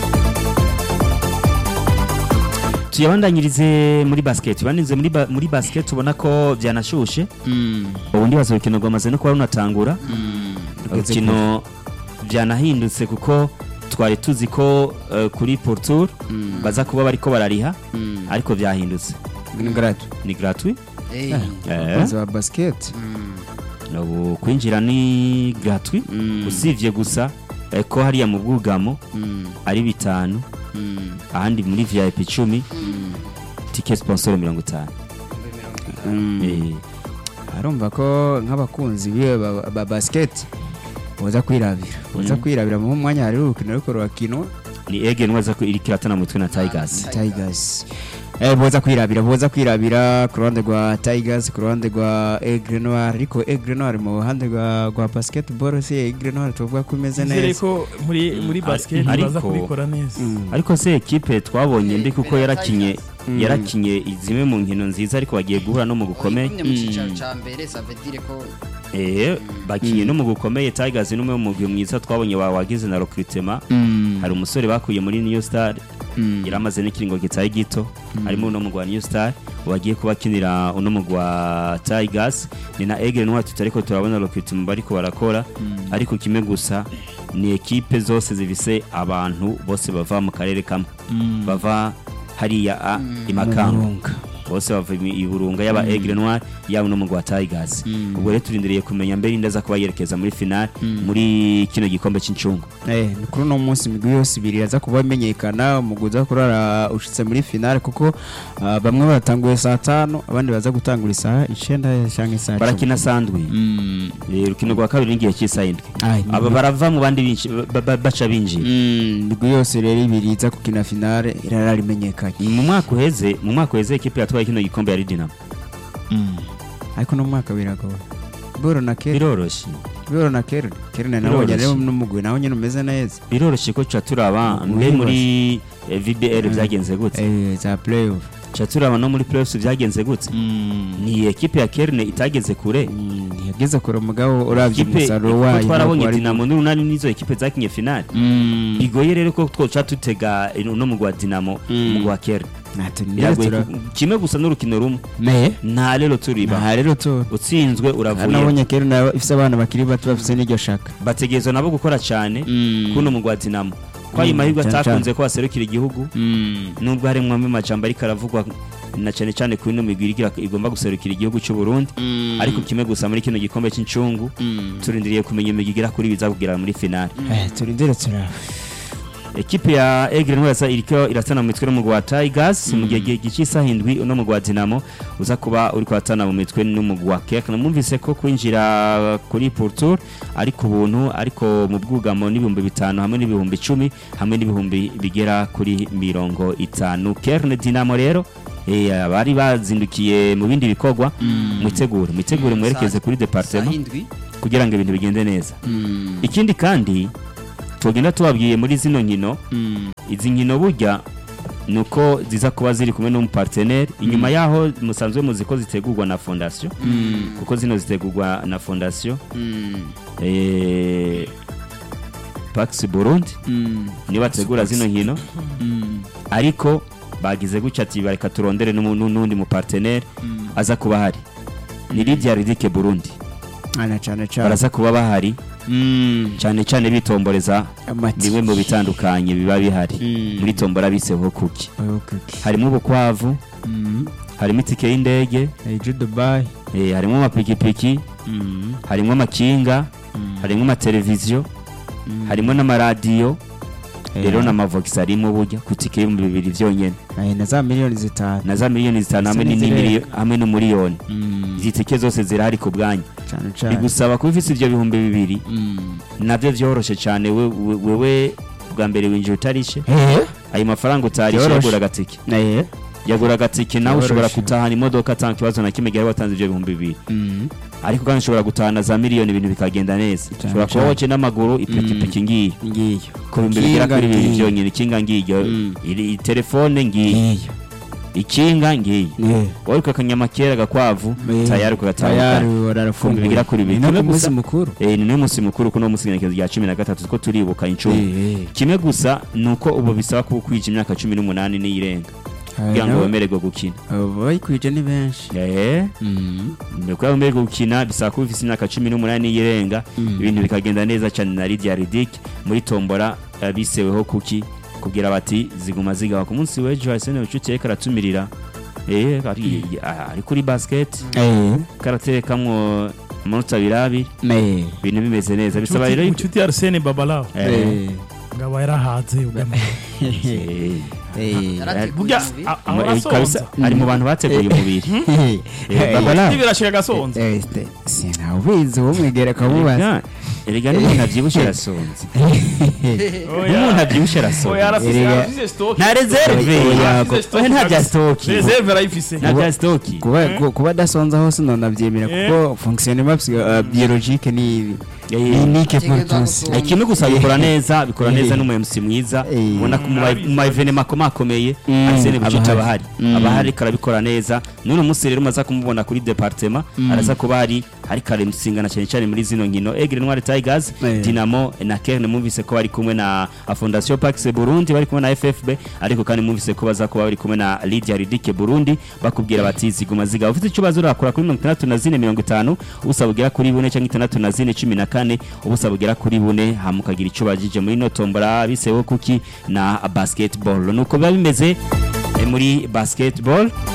tuyabandanyirize muri basket bandanyirize muri, ba, muri basket ubona ko byanashushe ubundi baza urukino rwamaze no kuba runatangura urukino byanahindutse kuko twari tuzi ko uh, kuri portour baza kuba bariko barariha ariko byahindutse ni gratu ni gratuit Eh, eh, baza ba basket ubu kwinjira ni gratuit usivye gusa eh, ko hariya mu bwugamo ari bitanu ahandi muri vip icumi tike sponsor mirongo itanu Eh, arumva ko nk'abakunzi biwe ba, ba basket boza kwirabira boza Mm. kwirabira mu mwanya hari urukino ariko rurakinwa ni ege nwaza ko iriko iratana mutwe na tigers Tigers eh boza kwirabira boza kwirabira ku ruhande rwa Tigers ku ruhande rwa Aigle Noir ariko Aigle Noir mu ruhande rwa rwa basketball si Aigle Noir tuvuga ko imeze nizere neza ko muri muri Mm. basket Ariko- baza kubikora neza Mm. ariko se ekipe twabonye mbi kuko yarakinye Mm. yarakinye zimwe mu nkino nziza ariko bagiye guhura no mu gukomeye Yagumye mu cyicaro cya mbere ça veut dire ko eh bakinye no mu gukomeye Tigers ni umwe mu mugwi mwiza twabonye wa wagize na recruitment Mm. hari umusore bakuye muri New Star Mm. yari amaze n'ikiringo gitaye gito harimo uno mugwi wa New Star wagiye kubakinira uno mugwi wa Tigers ni na Aigle Noir tutariko turabona recruitment bariko barakora ariko kimwe gusa ni ekipe zose zifise abantu bose bava mu karere kamwe bava hariya a imakamba Murunga. bose bava i- i burunga yaba Aigle Noir yaba no mu gwa Tigers ubwo rero turindiriye kumenya mbere indaza kuba yerekeza muri final muri kino gikombe cy'incungu Eh, ni kuri uno munsi imigwi yose ibiri iraza kuba imenyekana umugwi uza kurara ushitse muri finale kuko ah, bamwe baratanguye saa tanu abandi baza gutangura isaha icenda canke saa cumi. barakina sandwi Mm. Eh, urukino rwa kabiri n'igihe cy'isaha indwi Ai, aba barava mu bandi binshi- ba- ba- baca binjira Mm, imigwi yose rero ibiri iza gukina finale irarara imenyekanye mu mwaka uheze mu mwaka uheze ekipe yatwaye kino gikombe yari Dinamo ariko no mu mwaka biragoye boro na kera biroroshye boro na kera kera nabonye rero Biroroshye. n'umugwi nawe nyine umeze neza biroroshye ko tuca turaba Mu- mbe muri muri eh, VBL Mm. byagenze gute Eh, za playoff tuca turaba no muri playoffs byagenze gute ni ekipe ya Kerne itageze kure Mm, ntiyageze kure mugabo uravye ekipe umusaruro kuko wayo twarabonye ntabwo wari- Dinamo n'urunani nizo ekipe zakinye finale Mm. bigoye rero ko twoca tutega no mu gwa Dinamo Mm. mu gwa Kerne Ntacyo nigeze biragoye tura- ku- kimwe gusa n'urukino rumwe Me? nta rero turiba Aha rero tu utsinzwe uravuye nabonye kera nawe ifise abana bakiri bato bafise n'iryo shaka bategerezwa nabo gukora cyane kuno mu gwa Dinamo ko ayo Mm, mahirwe cyane atakunze ko baserukira igihugu nubwo harimwo amajambo ariko aravugwa na cyane cyane kuri ino migwi igira- igomba guserukira igihugu cy'u Burundi ariko kimwe gusa muri kino gikombe cy'incungu turindiriye kumenya imigwi igera kuri biza kugera muri finale Eh, turindire turaba ekipe ya Aigle Noir yasa iriko iratana mu mitwe n'umugwi wa Tigers mu gihe gihe cy'isaha indwi uno mugwi wa Dinamo uza kuba uri kuratana mu mitwe n'umugwi wa Kek namwumvise ko kwinjira kuri Portour ariko ubuntu ariko mu bwugamo n'ibihumbi bitanu hamwe n'ibihumbi icumi hamwe n'ibihumbi bigera kuri mirongo itanu Kerne Dinamo rero eh, abari bazindukiye mu bindi bikorwa mwitegure mwitegure mwerekeze kuri Saa departement indwi kugira ngo ibintu bigende neza ikindi kandi tugenda tubabwiye muri zino nkino izi nkino burya ni uko ziza kuba ziri kumwe n'umuparteneri inyuma yaho musanzwe muzi ko zitegurwa na fondasiyo kuko zino zitegurwa na fondasiyo eh, Pax Burundi niyo bategura zino nkino ariko bagize gutya ati bareka turondere n'umu- n'undi muparteneri aza kuba ahari ni Lydia Ridike Burundi ana cyane cyane baraza kuba bahari cyane cyane bitomboreza amati bimwe mu bitandukanye biba bihari Mm. muri tombora biseho kuki Okay. harimo ubukwavu Mm. harimo itike y'indege Ejo Dubai eh, harimo amapikipiki Mm. harimo amakinga Mm. harimo amateleviziyo Mm. harimo n'amaradiyo Eh, rero n'amavogisi arimo burya ku itike y'ibihumbi bibiri byonyine eh, na za miliyoni zitanu na za miliyoni zitanu hamwe Ndetse n'indi n'izirenga. miliyoni- hamwe n'umuriyoni Mm. izi tike zose zirahari ku bwanyu cyane cyane bigusaba kuba ufite ibyo bihumbi bibiri Mm. nabyo byoroshye cyane we- we- wewe bwa mbere winjira utarishe Eh? ayo mafaranga utarishe Byoroshye. yagura agatike Eh? yagura agatike nawe Byoroshye. ushobora gutahana imodoka atanga ikibazo na kimwe igihe watanze ibyo bihumbi bibiri Mm. ariko kandi ushobora gutahana za miliyoni ibintu bikagenda neza ushobora kuba cyane. woce n'amaguru ipikipiki ngiyo ngiyo ku bihumbi bigera Ikinga kuri bibiri ngiyo. byonyine ikinga ngiyo Mm. iri- telefone ngiyo ngiyo ikinga ngiyo Eh. wowe ukakanyamakera agakwavu Eh. tayari tayari kugatandukana wararafunguye bigera kuri bibiri. ni no Kimwe ku munsi gusa- mukuru Eh, ni n'umunsi mukuru kuno munsi ngenekerezo rya cumi na gatatu two turibuka incungu Eh, eh. kimwe gusa ni uko ubu bisaba kuba ukwije imyaka cumi n'umunani n'iyirenga kugira ngo Aba- wemererwe gukina aba bayikwije ni benshi Eh, Mm. ni ukuvuga wemererwe gukina bisaba kuba ufite imyaka cumi n'umunani n'iyirenga Mm. ibintu bikagenda neza cyane na Lydia Ridic muri tombora eh, biseweho kuki kubwira bati ziguma zigawa ku munsi w'ejo Arsene Bucuti yariko aratumirira eh ari ah, ari kuri basket Eh. karatekamwo amanota abiri abiri Eh. ibintu bimeze neza bisaba rero inshuti ya arsene babalawo eh, Eh. ngaba yarahaze ugana eh, Eh. Yarateguye burya umubiri. a- ahora eh, kabisa, asonza ari mu bantu bateguye umubiri Eh. Eh, Babala nibirashika agasonza Eh, ste- sinawubizi umwegera akamubaza erega erega n'umuntu abyibushe arasonze Oya. n'umuntu abyibushe oya arasonze arafise Erega- arafise stock nta reserve Oya, Arafise stock oya, nta bya kabisa. stoki reserve arayifise nta bya stoki kuba ku- kuba adasonza hose nanabyemera Eh. kuko fonctionnement psy- uh, biologique ni Eh, ni unique pour Ategerezwa tous gusonza. Eh, kimwe gusa bikora neza bikora Eh. neza n'umuyobozi mwiza Eh. ubona ko mu ma- Arabizi. mu maevenema akomakomeye Mm, arsene bucuti aba aba ahari. ahari Mm. aba ahari ariko arabikora neza n'uno munsi rero umaze kumubona kuri departema araza kuba hari ariko aramusingana cyane cyane muri zino nkino egre noir tigers Eh. dinamo na kerne mwumvise ko bari kumwe na fondation pax burundi bari kumwe na ffb ariko kandi mwumvise ko baza kuba bari kumwe na lydia ridike burundi bakubwira bati ziguma ziga ufite icyo bazo urakora kuri mirongo itandatu na zine mirongo itanu ubusa bugera kuri bune cyangwa itandatu na zine cumi na kane ubusa bugera kuri bune hama ukagira icyo bagije muri ino tombora biseho kuki na basketball nuko biba bimeze eh, muri basketball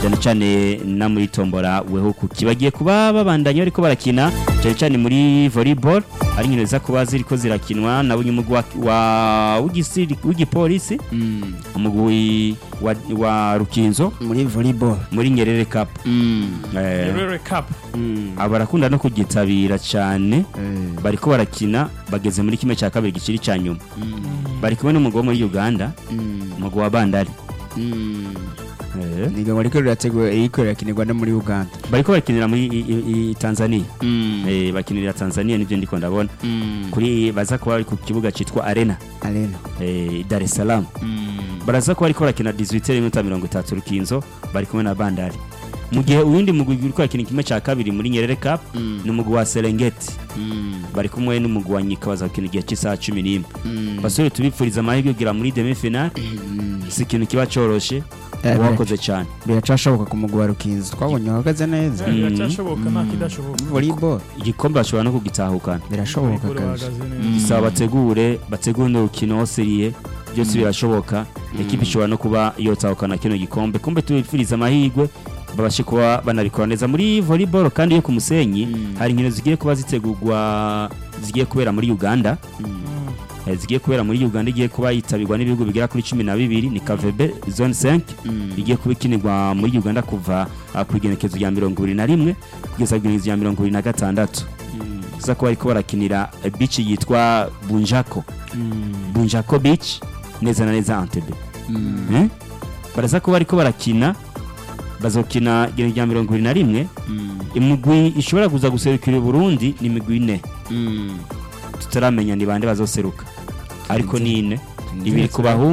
cyane cyane na muri tombora wehuku kibagiye kuba babandanya ariko barakina cyane cyane muri volleyball ari inkino ziza kuba ziriko zirakinwa na bunye umugwi wa- wa w'igisiri- w'igipolisi umugwi wa, wa rukinzo muri volleyball muri nyerere cup eh, Rere Cup aba barakunda no kugitabira cyane bariko barakina bageze muri kimwe cya kabiri gikiri cya nyuma bari kumwe n'umugwi wo muri uganda umugwi wa bandari Eh, niga ngo riko rirategura iriko rirakinirwa no muri uganda bariko barakinira muri i- i- i- tanzania Eh, bakinira tanzania nivyo ndiko ndabona kuri baza kuba bari ku kibuga citwa arena arena eh, dar es salaam baraza kuba bariko barakina 18 minota mirongo itatu rukinzo bari kumwe na bandari mu gihe uwundi mugwi uriko arakina kimwe cya kabiri muri nyerere cup ni umugwi wa serengeti bari kumwe n'umugwi wa nyika baza gukina igihe cy'isaha cumi n'imwe basore tubipfuriza amahirwe kugira muri demi final si ikintu kiba coroshe Eh, wakoze cyane biracashoboka ku mugwi wa rukinzo twabonye wahagaze neza biracyashoboka nta kidashoboka volleyball igikombe bashobora no kugitahukana birashoboka Volleyball kabisa bahagaze neza. bisaba bategure bategure n'urukino seriye byose birashoboka ekipi ishobora no kuba yotahukana kino gikombe kumbe tubifuriza amahirwe babashe kuba banabikora neza muri volleyball kandi yo ku musenyi hari inkino zigiye kuba zitegurwa zigiye kubera muri uganda Eh, zigiye kubera muri uganda igiye kuba yitabirwa n'ibihugu bigera kuri cumi na bibiri ni kavebe zone 5 igiye kuba ikinirwa muri uganda kuva ah, ku igenekezo rya mirongo ibiri na rimwe kugeza ku igenekezo rya mirongo ibiri na gatandatu ziza kuba ariko barakinira eh, beach yitwa bunjako bunjako beach neza na neza antebe Eh? baraza kuba ariko barakina bazokina igenekezo rya mirongo ibiri na rimwe imigwi ishobora kuza guserukira uburundi ni imigwi ine tutaramenya ni bande bazoseruka ariko ni ine ibiri ku bahungu